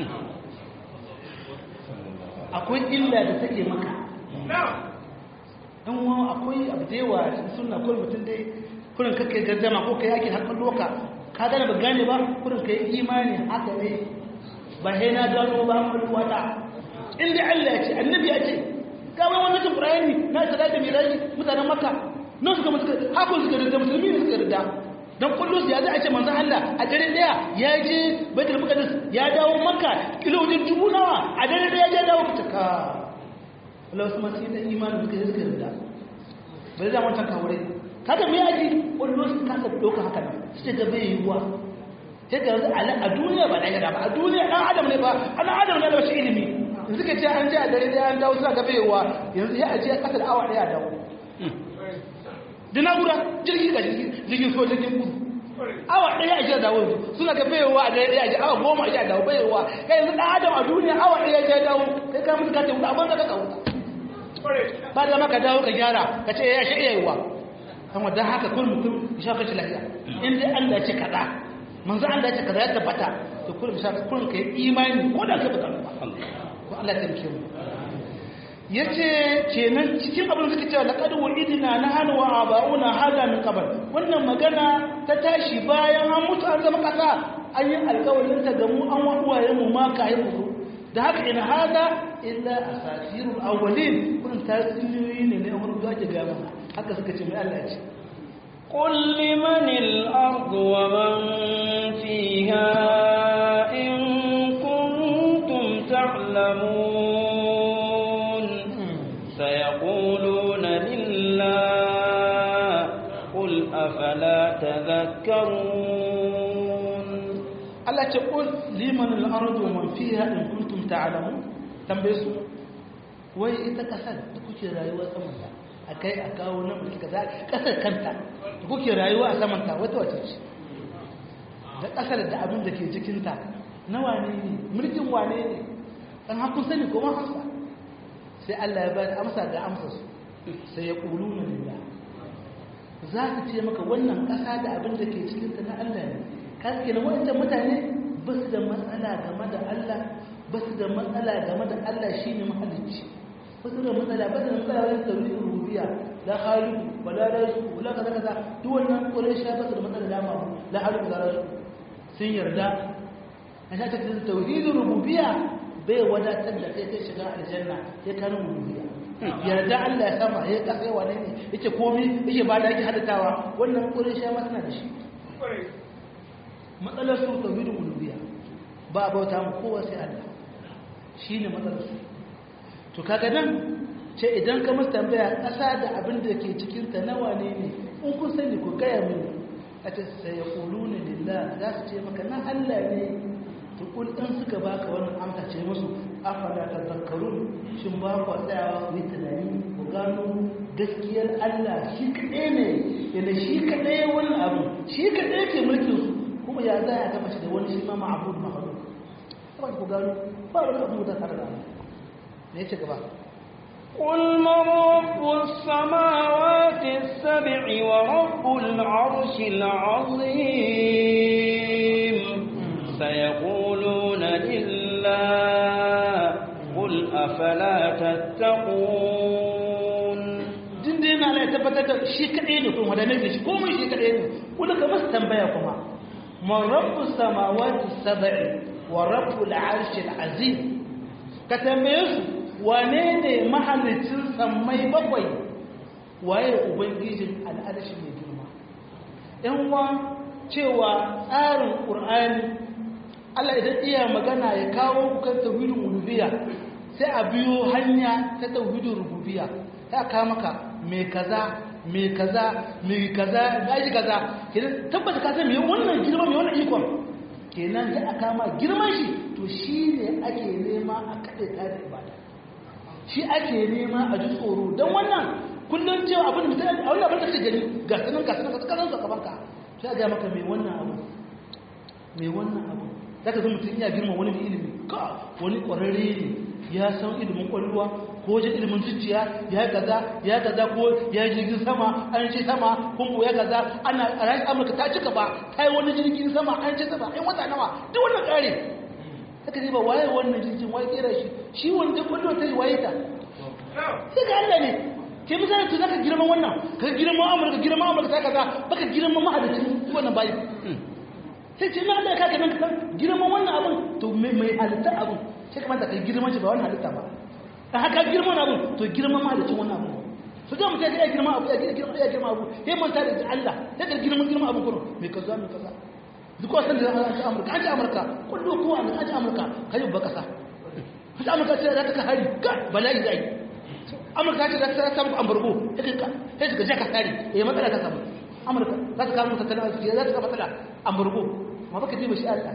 akwai illa da take maka ɗan wa akwai abu da yawa suna kurin mutum dai kurin kakai gazzama ko kai ake harkar loka ka gane ba gane ba kurin kai imani haka ne ba sai na gano ba mu wata inda Allah ya ce annabi ya ce ga wani wannan cin Qur'ani na sada da miraji mutanen Makka nan suka musu haka suka da musulmi ne suka rida dan kullu ya za a ce manzon Allah a dare daya ya je Baitul Maqdis ya dawo Makka kilomita dubu nawa a dare daya ya dawo fitaka Allah wasu masu yi da imanin suka yi suka rida bai da wancan kawure kada me yaji kullu su kasa doka haka nan sai ga bai yiwa sai ga a duniya ba da ba a duniya dan adam ne ba an adam ne da shi ilimi suka ce an je a dare daya an dawo suna ga bai yiwa yanzu ya aje kasar awa daya dawo da na'ura jirgin ga jirgin so jirgin kudu awa ɗaya a jiya dawo suna ga bayowa a ɗaya a awa goma a jiya dawo bayowa kai yanzu ɗan adam a duniya awa ɗaya ya dawo kai ka mutu ka ce wuta abin da ka ka wuta ba da maka dawo ka gyara ka ce ya shi iya yiwa amma don haka kun mutum ya sha kashi lafiya in dai Allah ya ce kaza manzo Allah ya ce kaza ya tabbata to kun sha kun kai imani ko da ka bata ba ko Allah ya tamke mu ya ce kenan cikin abin da suka cewa laƙadu wa idina na hannu wa aba'una hada min kabar wannan magana ta tashi bayan an mutu an zama ƙasa an yi alƙawarin ta gamu an waɗuwaye mu ma ka yi mutu da haka ina hada illa a safirul awwalin kun tasiriyoyi ne na yawon gaje gama haka suka ce mai Allah ce قل لمن الأرض ومن فيها إن كنتم تعلمون سيقولون لله قل أفلا تذكرون Allah ce qul liman al-ardu wa man fiha in kuntum ta'lamun tambaye su wai ita kasar da kuke rayuwa saman ta akai a kawo nan mulki kaza kasar kanta da kuke rayuwa a saman ta wata wace ce da kasar da abin da ke cikin ta na wane ne mulkin wane ne dan hakun sani ko ma hasa sai Allah ya bada amsa ga amsa su sai ya quluna lillah za ka ce maka wannan kasa da abin da ke cikin ta na Allah ne kaske na wancan mutane ba su da matsala game da Allah ba su da matsala game da Allah shi ne mahalicci wasu da matsala ba da matsala wajen tauhidin rububiyya la khaliqu wa la raziqu wa la kaza kaza duk wannan kore shi ba da matsala da ma la khaliqu wa la raziqu sun yarda a sha ta tauhidin rububiyya bai wadatar da kai kai shiga aljanna sai ka nan rububiyya yarda Allah ya sama ya kasa yawa ne yake komai yake ba da yake hadatawa wannan kore shi ma tana da shi matsalar su tauhidin rububiyya ba a bauta mu kowa sai Allah shine matsalar su to kaga nan ce idan ka musu tambaya ƙasa da abin da ke cikin ta nawa ne ne in kun sani ku gaya mini a ce sai ya kulu ne lillah za su ce maka na Allah ne to kul in suka baka wannan amsa ce musu afala tazakkarun shin ba ku tsayawa ku yi tunani ku gano gaskiyar Allah shi kaɗai ne yana shi kaɗai wani abu shi kaɗai ke mulkin su kuma ya za a gama shi da wani shi ma ma'abud mahadu ba ku gano ba wani abu da tare da Allah ne ce gaba قل من رب السماوات السبع ورب العرش العظيم سيقولون لله قل أفلا تتقون dindin na ya tabbatar da shi kaɗai ne kuma da nake shi komai shi kaɗai ne wanda ka masu tambaya kuma man rabbu samawati sab'i wa rabbul arshil azim ka tambaye su wane ne mahallicin sammai bakwai waye ubangijin al'arshi mai girma yan wa cewa tsarin ƙur'ani Allah idan iya magana ya kawo kan tauhidin uluhiyya sai a biyo hanya ta tauhidin rububiyya ta ka maka mai kaza mai kaza mai kaza gaji kaza kenan tabbata ka san me wannan girma me wannan ikon kenan sai a kama girman shi to shine ake nema a kade ta da ibada shi ake nema a ji tsoro don wannan kullum cewa abin da a wani abin da kake gani ga sanin ga sanin ka kanan ka banka sai ga maka mai wannan abu mai wannan abu zaka zo mutum ya girma wani ilimi ka wani kwararre ne ya san ilimin kwalluwa ko wajen ilimin zuciya ya kaza ya kaza ko ya jirgin sama an ce sama kun ya kaza ana a rayu amurka ta cika ba ta yi wani jirgin sama an ce sama ai wata nawa duk wannan kare haka ne ba waye wannan jirgin waye kera shi shi wanda kwallo ta yi waye ta sai ga Allah ne ke misali to zaka girma wannan ka girma amurka girma amurka ta kaza baka girma mahadacin wannan bayi sai ce na Allah ka ga nan ka girma wannan abun to mai mai halitta abun sai kamata ka girma shi ba wannan halitta ba dan haka girma wannan abun to girma mahadacin wannan abun su ga mutum ya girma abu ya girma ya girma abu sai manta da Allah sai ka girma girma abu kuma mai kaza mai kaza duk wasan da an ci amurka an ci amurka kullu kowa an ci amurka kai ba kasa an ci amurka ce za ta ka hari ga bala'i zai amurka ce za ta samu ambargo sai ka sai ka je ka hari eh matsala ka samu amurka za ta kawo tattalin arziki za ta kawo matsala ambargo ma baka ji ba shi Allah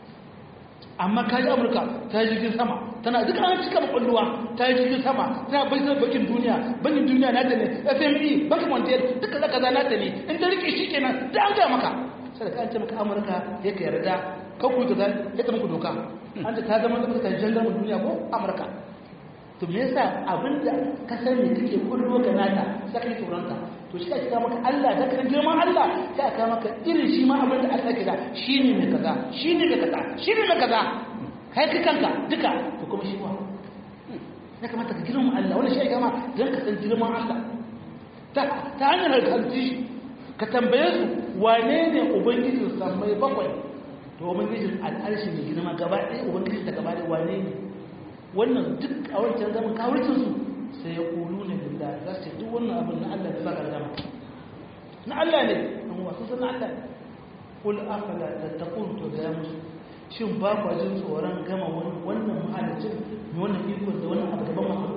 amma kaji amurka ta yi jirgin sama tana duk an cika makwalluwa ta yi jirgin sama tana bai zai bakin duniya bankin duniya na ta ne fme bankin montiel duka zaka za na ta ne in ta rike shi kenan da an gaya maka sai ka an ce maka amurka ya ka yarda ka ku ka zai ya ta muku doka an ce ta zama zama ta jandarmu duniya ko amurka to me yasa abinda ka sani kake kullo ga nata sai kai tsoronta to shi ake maka Allah da kan girman Allah sai aka maka irin shi ma abinda Allah ke da shine mai kaza shine mai kaza shine mai kaza kai ka kanka duka to kuma shi wa ya kamata ka girman Allah wannan shi ake ma dan ka san girman Allah ta ta hanyar kalci ka tambaye su wane ne ubangijin sammai bakwai to ubangijin al'arshi mai girma gaba ɗaya ubangijin ta gaba ɗaya wane ne wannan duk a wancan zaman kawurcinsu sai ya kulu ne da za su duk wannan abin na Allah da baka zama na Allah ne an wasu sun Allah ne kul afala tattaqun to ga musu shin ba ku jin tsoron gama wannan mahalicin ne wannan iko da wannan abu gaban mu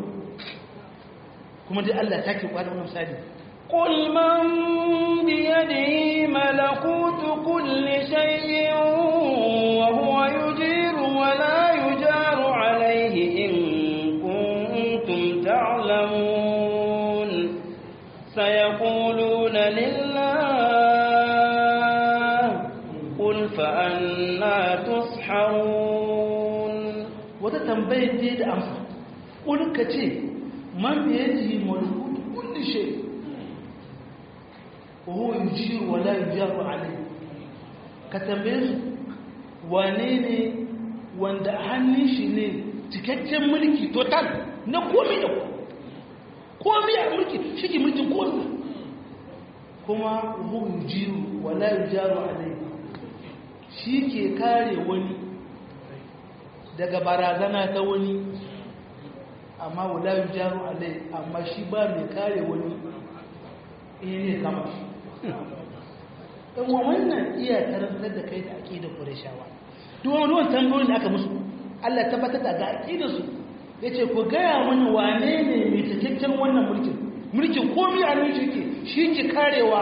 kuma dai Allah ta ke kwada wannan misali قل من بيده ملكوت كل شيء وهو يجير ولا يجار عليه إن كنتم تعلمون سيقولون لله قل فأنا تسحرون وتتنبيه دي da amsa قل كتي من بيده ملكوت كل شيء وهو يجير ولا يجار عليه كتنبيه wane ne wanda hannun shi ne cikakken mulki total na komi da komai a mulki shi ke mulkin kowanne kuma hu yujiru wala yujaru alayhi shi ke kare wani daga barazana ta wani amma wala yujaru alayhi amma shi ba mai kare wani in ne kama shi dan wannan iya karantar da kai da aqidar Qurayshawa duk wani wannan tambayoyin da aka musu Allah tabbatar da ga aqidar su yace ku gaya mani wane ne mai cikakken wannan mulkin mulkin komai a nan shi ke shi ke karewa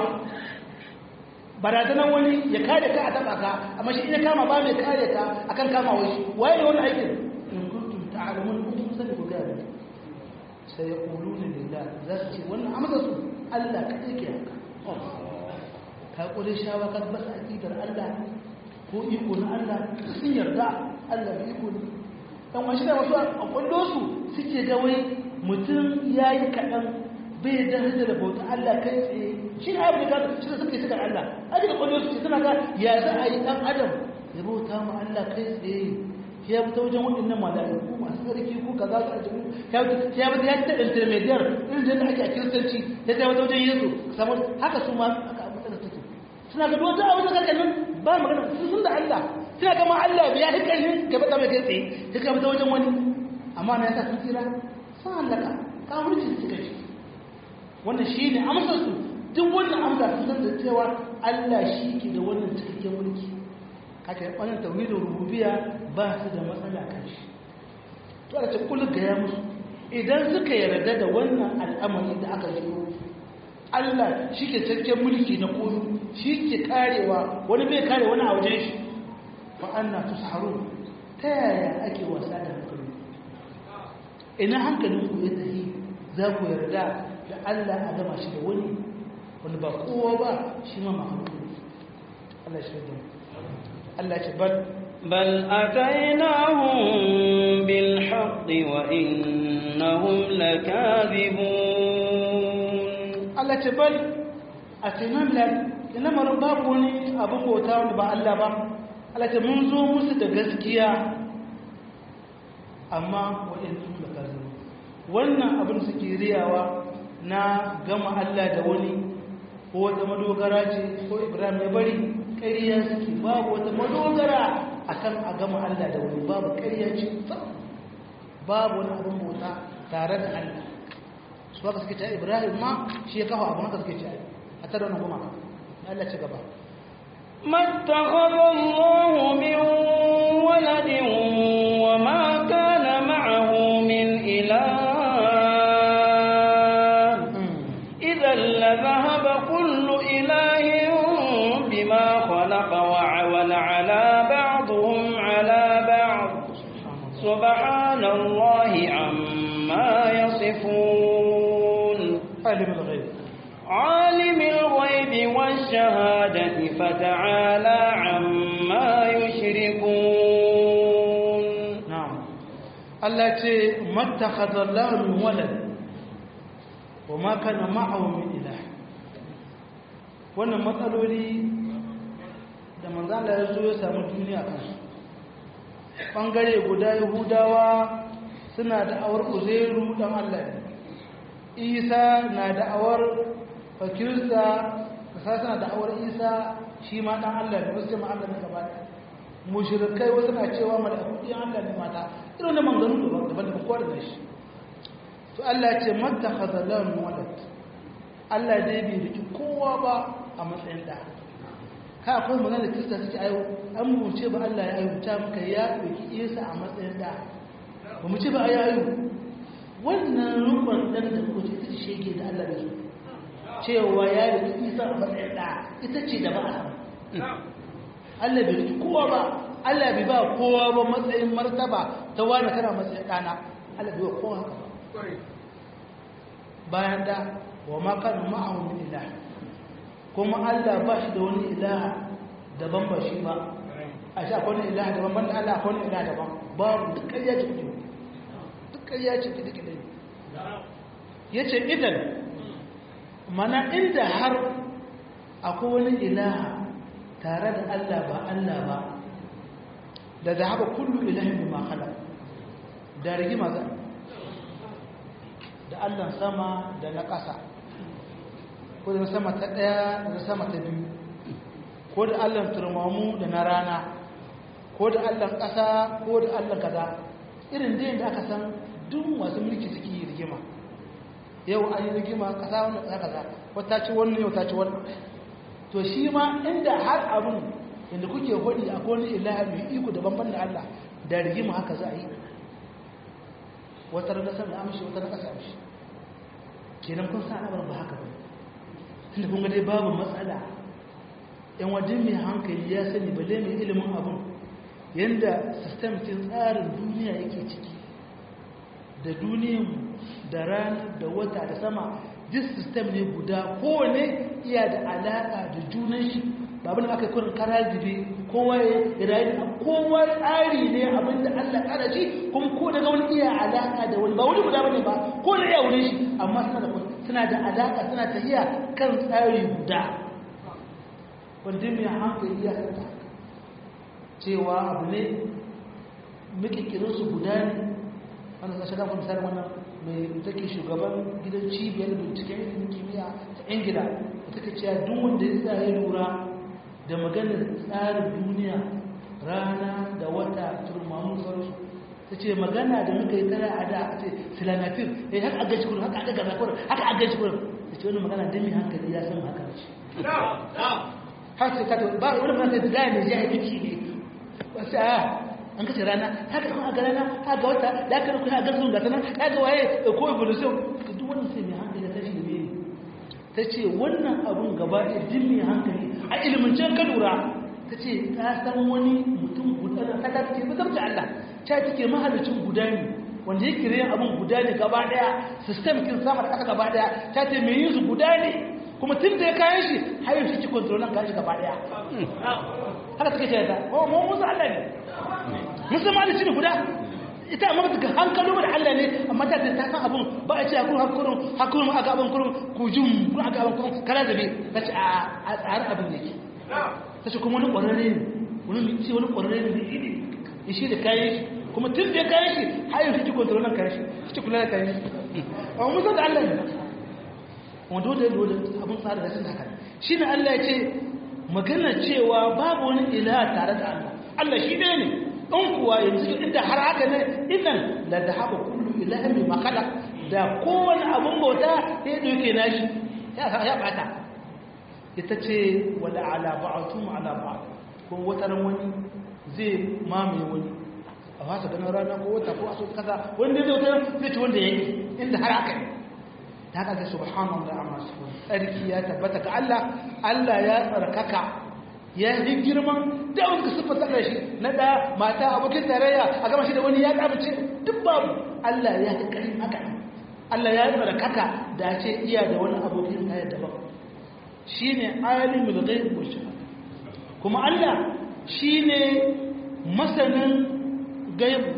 barazanar wani ya kare ka a taba ka amma shi ina kama ba mai kare ka akan kama wani waye ne wannan aikin in kuntum ta'lamun kuntum sani ku gaya mani sai ya quluna lillah za su ce wannan amsa su Allah kadai ke haka ka ƙure shawa ka basa aƙidar Allah ko iko na Allah sun yarda Allah da iko ne dan wani da wasu a kwallo su suke ga wai mutum ya yi kaɗan bai da hajjar da bauta Allah kai tsaye shi ne abin da shi da suke suka Allah a daga kwallo su ce suna ga ya za a yi ɗan adam ya bauta ma Allah kai tsaye ya fita wajen waɗannan mala'iku masu sarki ko kaza su ajiyu ya fita ya fita ya ta intermediate irin da ake a kiristanci ya ta wata wajen yesu samu haka su ma aka suna ga wata abu da kake nan ba magana sun sun da Allah suna kama Allah ya yi ƙarfin gaba da mai kai tsaye ta kama ta wajen wani amma na yasa sun tsira sun hallaka kafirci su suka ci wannan shi ne amsar su duk wannan amsa sun san da cewa Allah shi ke da wannan cikakken mulki haka yi wannan tauhidin rububiya ba su da matsala kan shi to a ce kullu ga ya musu idan suka yarda da wannan al'amari da aka yi Allah shi ke cikakken mulki na komi shi ke karewa wani bai kare wani a wajen shi wa'anna tusharu ta yaya ake wasa da hankali ina hankalin ku ya tafi za ku yarda da Allah a gama shi da wani wani ba kowa ba shi ma mahaukun Allah shi da Allah ce bal بل أتيناهم بالحق وإنهم لكاذبون Allah ce bal a cinan lan ina marar babu wani abin bauta wanda ba Allah ba Allah ce mun zo musu da gaskiya amma wa'in su da kazu wannan abin suke riyawa na gama Allah da wani ko wata madogara ce ko Ibrahim ya bari ƙarya suke babu wata madogara akan a gama Allah da wani babu ƙarya ce babu wani abin bauta tare da Allah su haka suke ta ibrahim ma shi ya kafa abin haka suke ce a tare wani goma Allah ci gaba ما اتخذ الله من ولد وما كان معه من إله إذا لذهب كل إله بما خلق وعول على بعضهم على بعض سبحان الله عما يصفون alim al-ghaib عالم الغيب والشهادة فتعالى عما يشركون na'am Allah ce mattakhadha Allah min walad wa ma kana ma'ahu min ilah wannan matsaloli da manzo Allah ya zo ya samu duniya kan su bangare guda Yahudawa suna da awar Uzairu dan Allah ne Isa na da awar fakirsa kasa suna da awar Isa shi ma dan Allah ne wasu ma Allah ne gaba ɗaya mushrikai wasu na cewa mala'iku ɗin Allah ne mata irin da manganu da daban da kowa da shi to Allah ya ce mattakhadha lahu walad Allah dai bai riki kowa ba a matsayin da ka akwai magana da Kirista suke ayo an mu ce ba Allah ya ayyuta muka ya ɗauki Isa a matsayin da ba mu ce ba ya ayu wannan rukun dan da kuka ce ita shege da Allah da su cewa ya riki Isa a matsayin da ita ce da ba a samu Allah bai riki kowa ba Allah bai ba kowa ba matsayin martaba ta wani kana matsayin ɗana Allah bai wa kowa haka ba bayan da wa ma kana ma'ahu min ilah kuma Allah ba shi da wani ilaha daban ba shi ba a shi akwai wani ilaha daban banda Allah akwai wani ilaha daban babu duk ƙarya ce kudu duk ƙarya ce kudu kudu ya ce idan mana inda har akwai wani ilaha tare da Allah ba Allah ba da zahaba kullu ilahin bima khalaq da rigima za da allan sama da na ƙasa ko da sama ta ɗaya da sama ta biyu ko da allan turmamu da na rana ko da allan ƙasa ko da allan kaza irin da da aka san duk masu mulki suke yi rigima yau an yi rigima ƙasa wannan ƙasa kaza wata ci wannan yau ta ci wannan to shi ma inda har abin inda kuke hudi a kone ilaha mai iko da banban da Allah da rigima haka za a yi wata rana sama amshi wata rana ƙasa amshi kenan kun sa abar ba haka ba tunda kun ga dai babu matsala yan wajen mai hankali ya sani balle mai ilimin abin yanda sistem cin tsarin duniya yake ciki da duniyan da rana da wata da sama duk sistem ne guda kowane iya da alaƙa da junan shi babin aka yi kurin kara zube kowa ya rayu da kowa tsari ne abinda allah kara shi kuma ko daga wani iya alaƙa da wani ba wani guda bane ba ko da iya wurin shi amma suna da suna da alaƙa suna tafiya kan tsari guda wanda mai hankali ya santa cewa abu ne mikikirinsu guda ne wannan sashen da kuma misali wannan mai take shugaban gidan cibiyar binciken ilimin kimiyya ta ingila da take cewa duk wanda ya tsaye lura da maganar tsarin duniya rana da wata turmamun sauransu ta ce magana da muka yi tara a da a ce silanatir ya yi haka a gaji kurin haka a gaza kurin haka a gaji kurin ta ce wani magana don mai hankali ya san haka ce har sai ka ba wani magana da gaya mai jaya biki ne wasu a an kace rana haka kuma a ga rana haka wata da aka rukuna a garzun gata nan haka waye ko evolution duk wannan sai mai hankali ta shi da mai ta ce wannan abun gaba ɗaya din mai hankali a ilimin ka lura ta ce ta san wani mutum guda da ta ce ba zarta Allah ta take mahalicin guda ne wanda ya kire abun guda ne gaba ɗaya system kin sama da ƙasa gaba ɗaya ta ce mai yin su guda ne kuma tun da ya kayan shi har yau shi ci kontrolan kayan shi gaba ɗaya haka take ce ta ko mu musu Allah ne musamman da shi ne guda ita amma daga hankalo da Allah ne amma ta ta san abun ba a ce a kurun hakurun hakurun aka abin kurun ku jum kun aka abin kurun kala zabe ta ce a tsare abin ne ke ta ce kuma wani ƙwararre ne wani ce wani ƙwararre ne da ili ya shi da kayan shi kuma tun da ya kayan shi har yau shi kontrolan kayan shi shi kula da kayan shi amma musamman da Allah ne wanda dole dole abin tsara da sun haka shi ne Allah ya ce magana cewa babu wani ilaha tare da Allah Allah shi ɗaya ne in kuwa yanzu inda har haka ne idan la da haɓa kullu ilahin mai makala da kowane abin bauta ya ɗauke nashi ya ɓata ita ce wala ala ba'atum ala ba ko wata ran wani zai mamaye wani a fasa ganin rana ko wata ko aso kaza wanda zai wata zai ci wanda yake inda har haka ne ta haka ga subhanallah amma subhan tsarki ya tabbata ga Allah Allah ya tsarkaka ya yi girman da wani siffar ta shi na da mata abokin tarayya a gama shi da wani ya kamace duk babu Allah ya yi karin haka Allah ya yi barakaka da ce iya da wani abokin tarayya daban shi ne alimul ghaib wa shahada kuma Allah shi ne masanin gaibu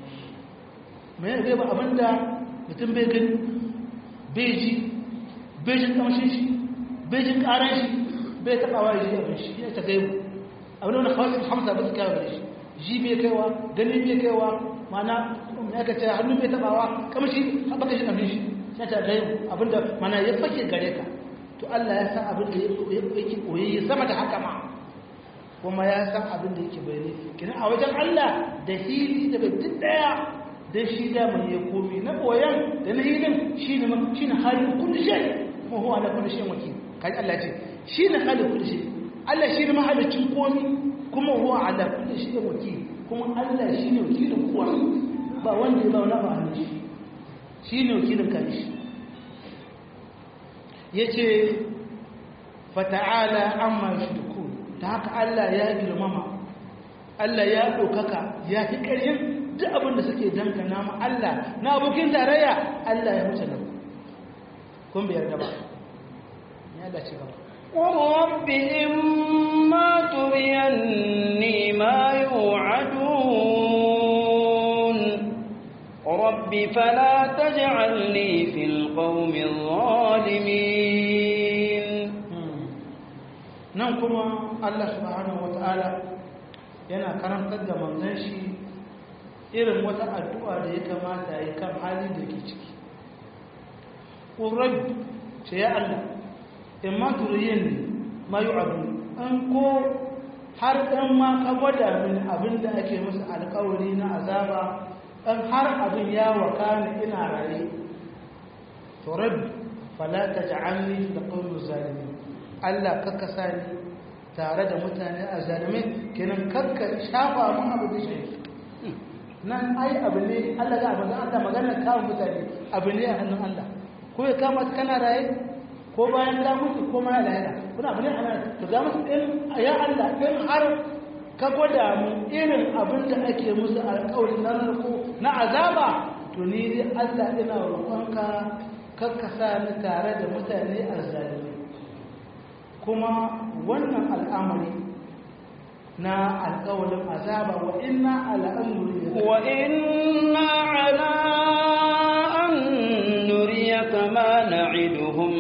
mai gaibu abinda mutum bai gani bai ji bai jin kamshin shi bai jin karan shi bai taɓawa ya ji abin shi ya ta gaibu abin da wani kawai hamsa ba su kyawa gare shi ji bai kaiwa gani bai kaiwa mana ya ka ce hannu bai taɓawa kamshi baka shi kamshin shi ya ta gaibu abin da mana ya fake gare ka to Allah ya san abin da yake koyi ya sama da haka ma kuma ya san abin da yake bayani kina a wajen Allah da hili da bai duk daya dan shi da mai ya komi na boyan da na hilin shine shine halin kulli shay kuma huwa ala kulli shay wakil kai Allah ce shine halin kulli shay Allah shine mahalicin komi kuma huwa ala kulli shay wakil kuma Allah shine wakilin kowa ba wanda ya ba wani ba hannun shi shine wakilin kai shi yace fata'ala amma yushriku ta haka Allah ya girmama Allah ya ɗaukaka ya fi ƙarfin duk abin da suke dangana ma Allah na abokin tarayya Allah ya wuce nan kun bai yarda ba ya Allah ci gaba رب إما تريني ما يوعدون رب فلا تجعلني في القوم الظالمين nan kuma Allah subhanahu wata'ala yana karantar da manzon shi irin wata addu'a da ya kamata ya kan hali da ke ciki ƙurar ce ya Allah in ma turiyin ma yi abu an ko har ɗan ma ka gwada min abin da ake musu alkawari na azaba ɗan har abin ya waka ni ina raye to rabbi fala ta ja'alni da qawlu zalimin Allah kakka sa ni tare da mutane a zalimai kenan kakka shafa mun abu da shi nan ai abu ne Allah ga abin Allah magana kawo mutane abu ne a hannun Allah ko ya kama kana raye ko bayan ka mutu ko ma lahira kuna abu ne ana to ga musu in ya Allah in har ka gwada mu irin abin da ake musu alƙawari na narko na azaba to ni dai Allah ina roƙonka kakka sa ni tare da mutane azzalimai kuma wannan al'amari na alƙawarin azaba wa inna ala amri wa inna ala an nuriyaka ma na'iduhum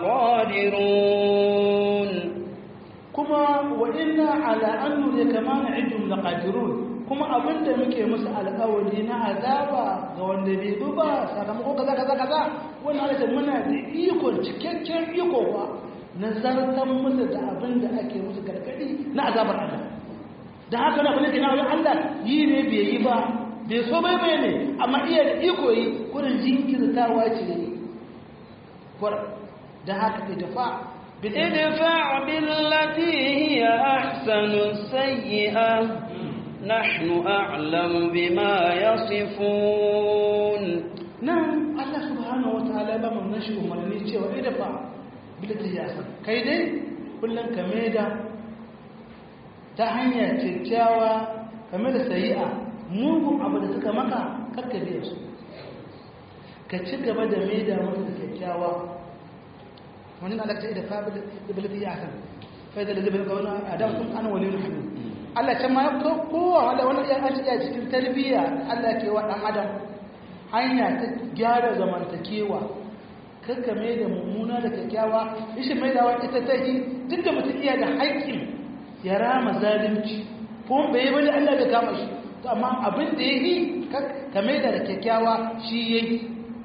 laqadirun kuma wa inna ala an nuriyaka ma na'iduhum laqadirun kuma abinda muke musu alƙawari na azaba ga wanda bai bi ba sakamako kaza kaza kaza wannan alaƙa muna da iko cikakken iko ba na zartan musu da abin da ake musu gargaɗi na azabar Allah da haka na bane kina wajen Allah yi ne bai yi ba bai so bai bai ne amma iya da iko yi kurin jinkirtawa ce ne kwar da haka idfa ادفع بالتي هي أحسن السيئة نحن أعلم بما يصفون nan Allah subhanahu wa ta'ala ba mu nashi umarni cewa idfa bilati ya san kai dai kullum ka maida ta hanya kyakkyawa game da sayi'a mugun abu da suka maka karka biya su ka ci gaba da maida musu da kyakkyawa wani na lakta da fa bilati ya san fa da zai ga wani adam kun ana wali hamid Allah can ma ya fito kowa wanda wani ya an cikin tarbiyya Allah ke wa dan adam hanya ta gyara zamantakewa kakka mai da mummuna da kyakkyawa ishi mai da wata ita ta yi duk da mutum iya da haƙƙin ya rama zalunci ko bai yi bane Allah da kama shi to amma abin da ya yi ka mai da kyakkyawa shi ya yi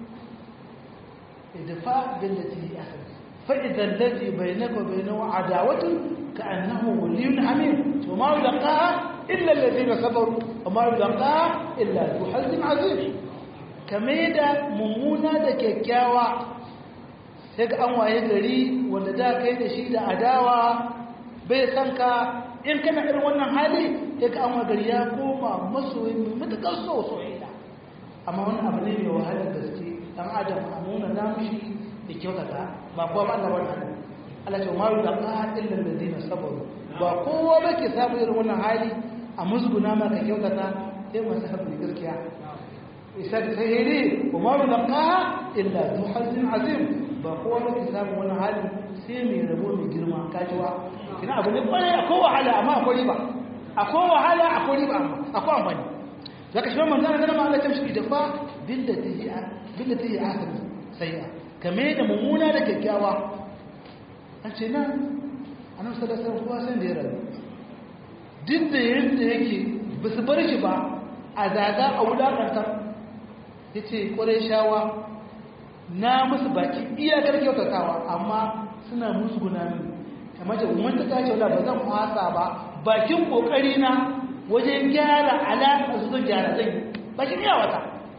idfa bin da tihi akhir fa idan ladhi bainaka wa bainahu adawatu ka annahu waliyyun hamim to ma yulqaha illa alladhina sabaru wa ma yulqaha illa dhu hazin azim kame da mummuna da kyakkyawa sai ga an waye gari wanda da kai da shi da adawa bai san ka in kana irin wannan hali sai ga an waye gari ya koma masoyi mai matuƙar so soyayya amma wani abu ne mai wahalar gaske dan adam a nuna namushi da kyautata ba kowa ba Allah wannan Allah ce ma da ka illa alladhina sabaru ba kowa ba ke samu irin wannan hali a musguna ma ka kyautata sai masu haɗu gaskiya isar sahiri kuma mulqaha illa zu hazin azim ba kowa ne ke samu wani hali sai mai rabo mai girma kajiwa kina abu ne kwarai akwai wahala amma akwai riba akwai wahala akwai riba akwai amfani zaka shi manzo Allah kana Allah tamshi da fa billati hi billati hi ahsan sayya kame da mummuna da kyakkyawa an ce nan annabi sallallahu alaihi wasallam sai da ya rabu duk da yadda yake bisu bar shi ba a zaga a wulakantar ya ce ƙwarai shawa na musu baki iyakar kyautatawa amma suna musu gunami kamar da umar ta tashi wadda ba zan fasa ba bakin ƙoƙari na wajen gyara alaƙa su zan gyara zai bakin iya wata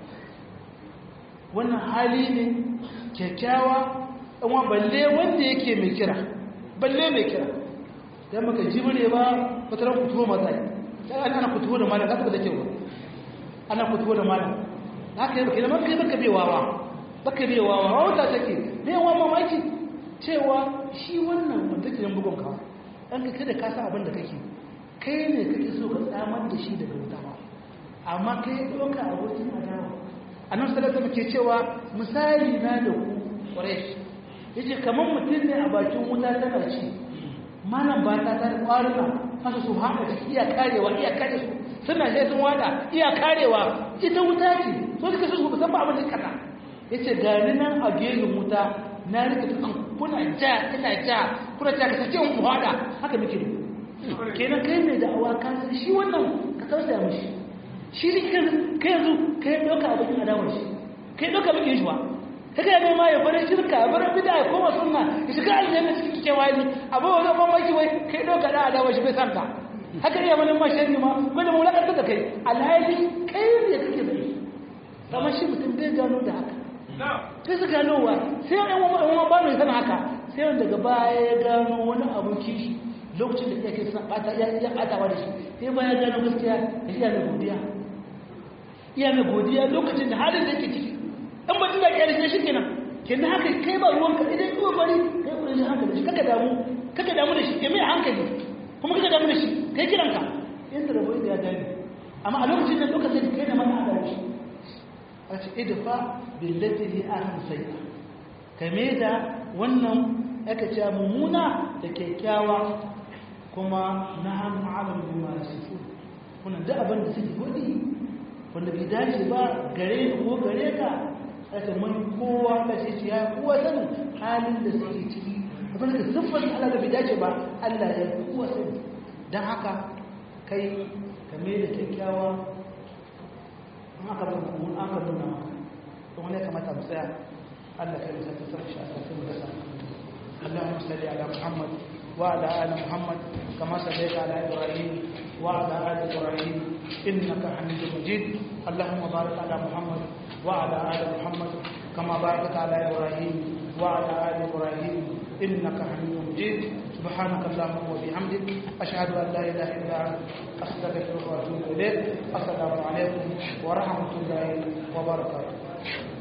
wannan hali ne kyakkyawa ɗanwa balle wanda yake mai kira balle mai kira don maka jibire ba fatarar kutuwa matsayi ana kutuwa da malam kasa ba da kyau ana kutuwa da malam haka yi bakina maka yi baka bewawa baka bewawa wauta take bewa mamaki cewa shi wannan wanda ke bugun kawo ɗan ka kada ka san abin da kake kai ne kake so ka tsamar da shi daga wuta ba amma kai ɗauka abokin adawa a nan salata muke cewa misali na da ku ƙwarai ya ce kamar mutum ne a bakin wuta tana ci malam ba ta ta da ƙwaruna masu su hana ciki iya karewa iya kare su suna sai sun wada iya karewa ita wuta ce so suka su ba san ba abin da kana yace gani nan a gerin wuta na rike tukan kuna ja ina ja kuna ja ka sace mu wada haka muke da kenan kai ne da awa ka shi wannan ka tausaya mishi shi ne kan kai yanzu kai doka abin adawar shi kai doka muke shi wa kaga ya nema ya bar shirka ya bar bid'a ya koma sunna ya shiga aljanna cikin kewali abu wani ban maki wai kai doka da adawa shi bai santa haka iya wani ma shari ma wanda mu lakanta da kai alhali kai ne kake bai kamar shi mutum bai gano da haka sai su ganowa sai yan wani ba mai sana haka sai wanda daga baya ya gano wani abun kishi lokacin da yake suna bata ya ya batawa da shi sai ba ya gano gaskiya ya iya mai godiya iya mai godiya lokacin da halin da yake ciki dan ba tunda kiyar shi kenan kenan haka kai ba ruwanka idan kuma bari kai kuma shi hankali shi kaka damu kaka damu da shi kai mai hankali kuma kaka damu da shi kai kiranka yanda rabo da ya gani amma a lokacin da lokacin da kai da mana da shi a ce idfa billati hi ahsan sayya kame da wannan aka ce mummuna da kyakkyawa kuma na hannu alam bi ma yasifu kuna da abin da suke godi wanda bai dace ba gare ni ko gare ka aka mun kowa ka ce ya kowa sanin halin da suke ciki abin da siffar Allah da bai dace ba Allah ya kowa sani dan haka kai kame da kyakkyawa an aka bin mun aka nuna maka to wani kamata mu tsaya Allah kai musa ta sarki a sai mu dasa اللهم صل على محمد وعلى ال محمد كما صليت على ابراهيم وعلى ال ابراهيم انك حميد مجيد اللهم بارك على محمد وعلى ال محمد كما باركت على ابراهيم وعلى ال ابراهيم انك حميد مجيد سبحانك اللهم وبحمدك اشهد ان لا اله الا انت استغفرك واتوب اليك السلام عليكم ورحمه الله وبركاته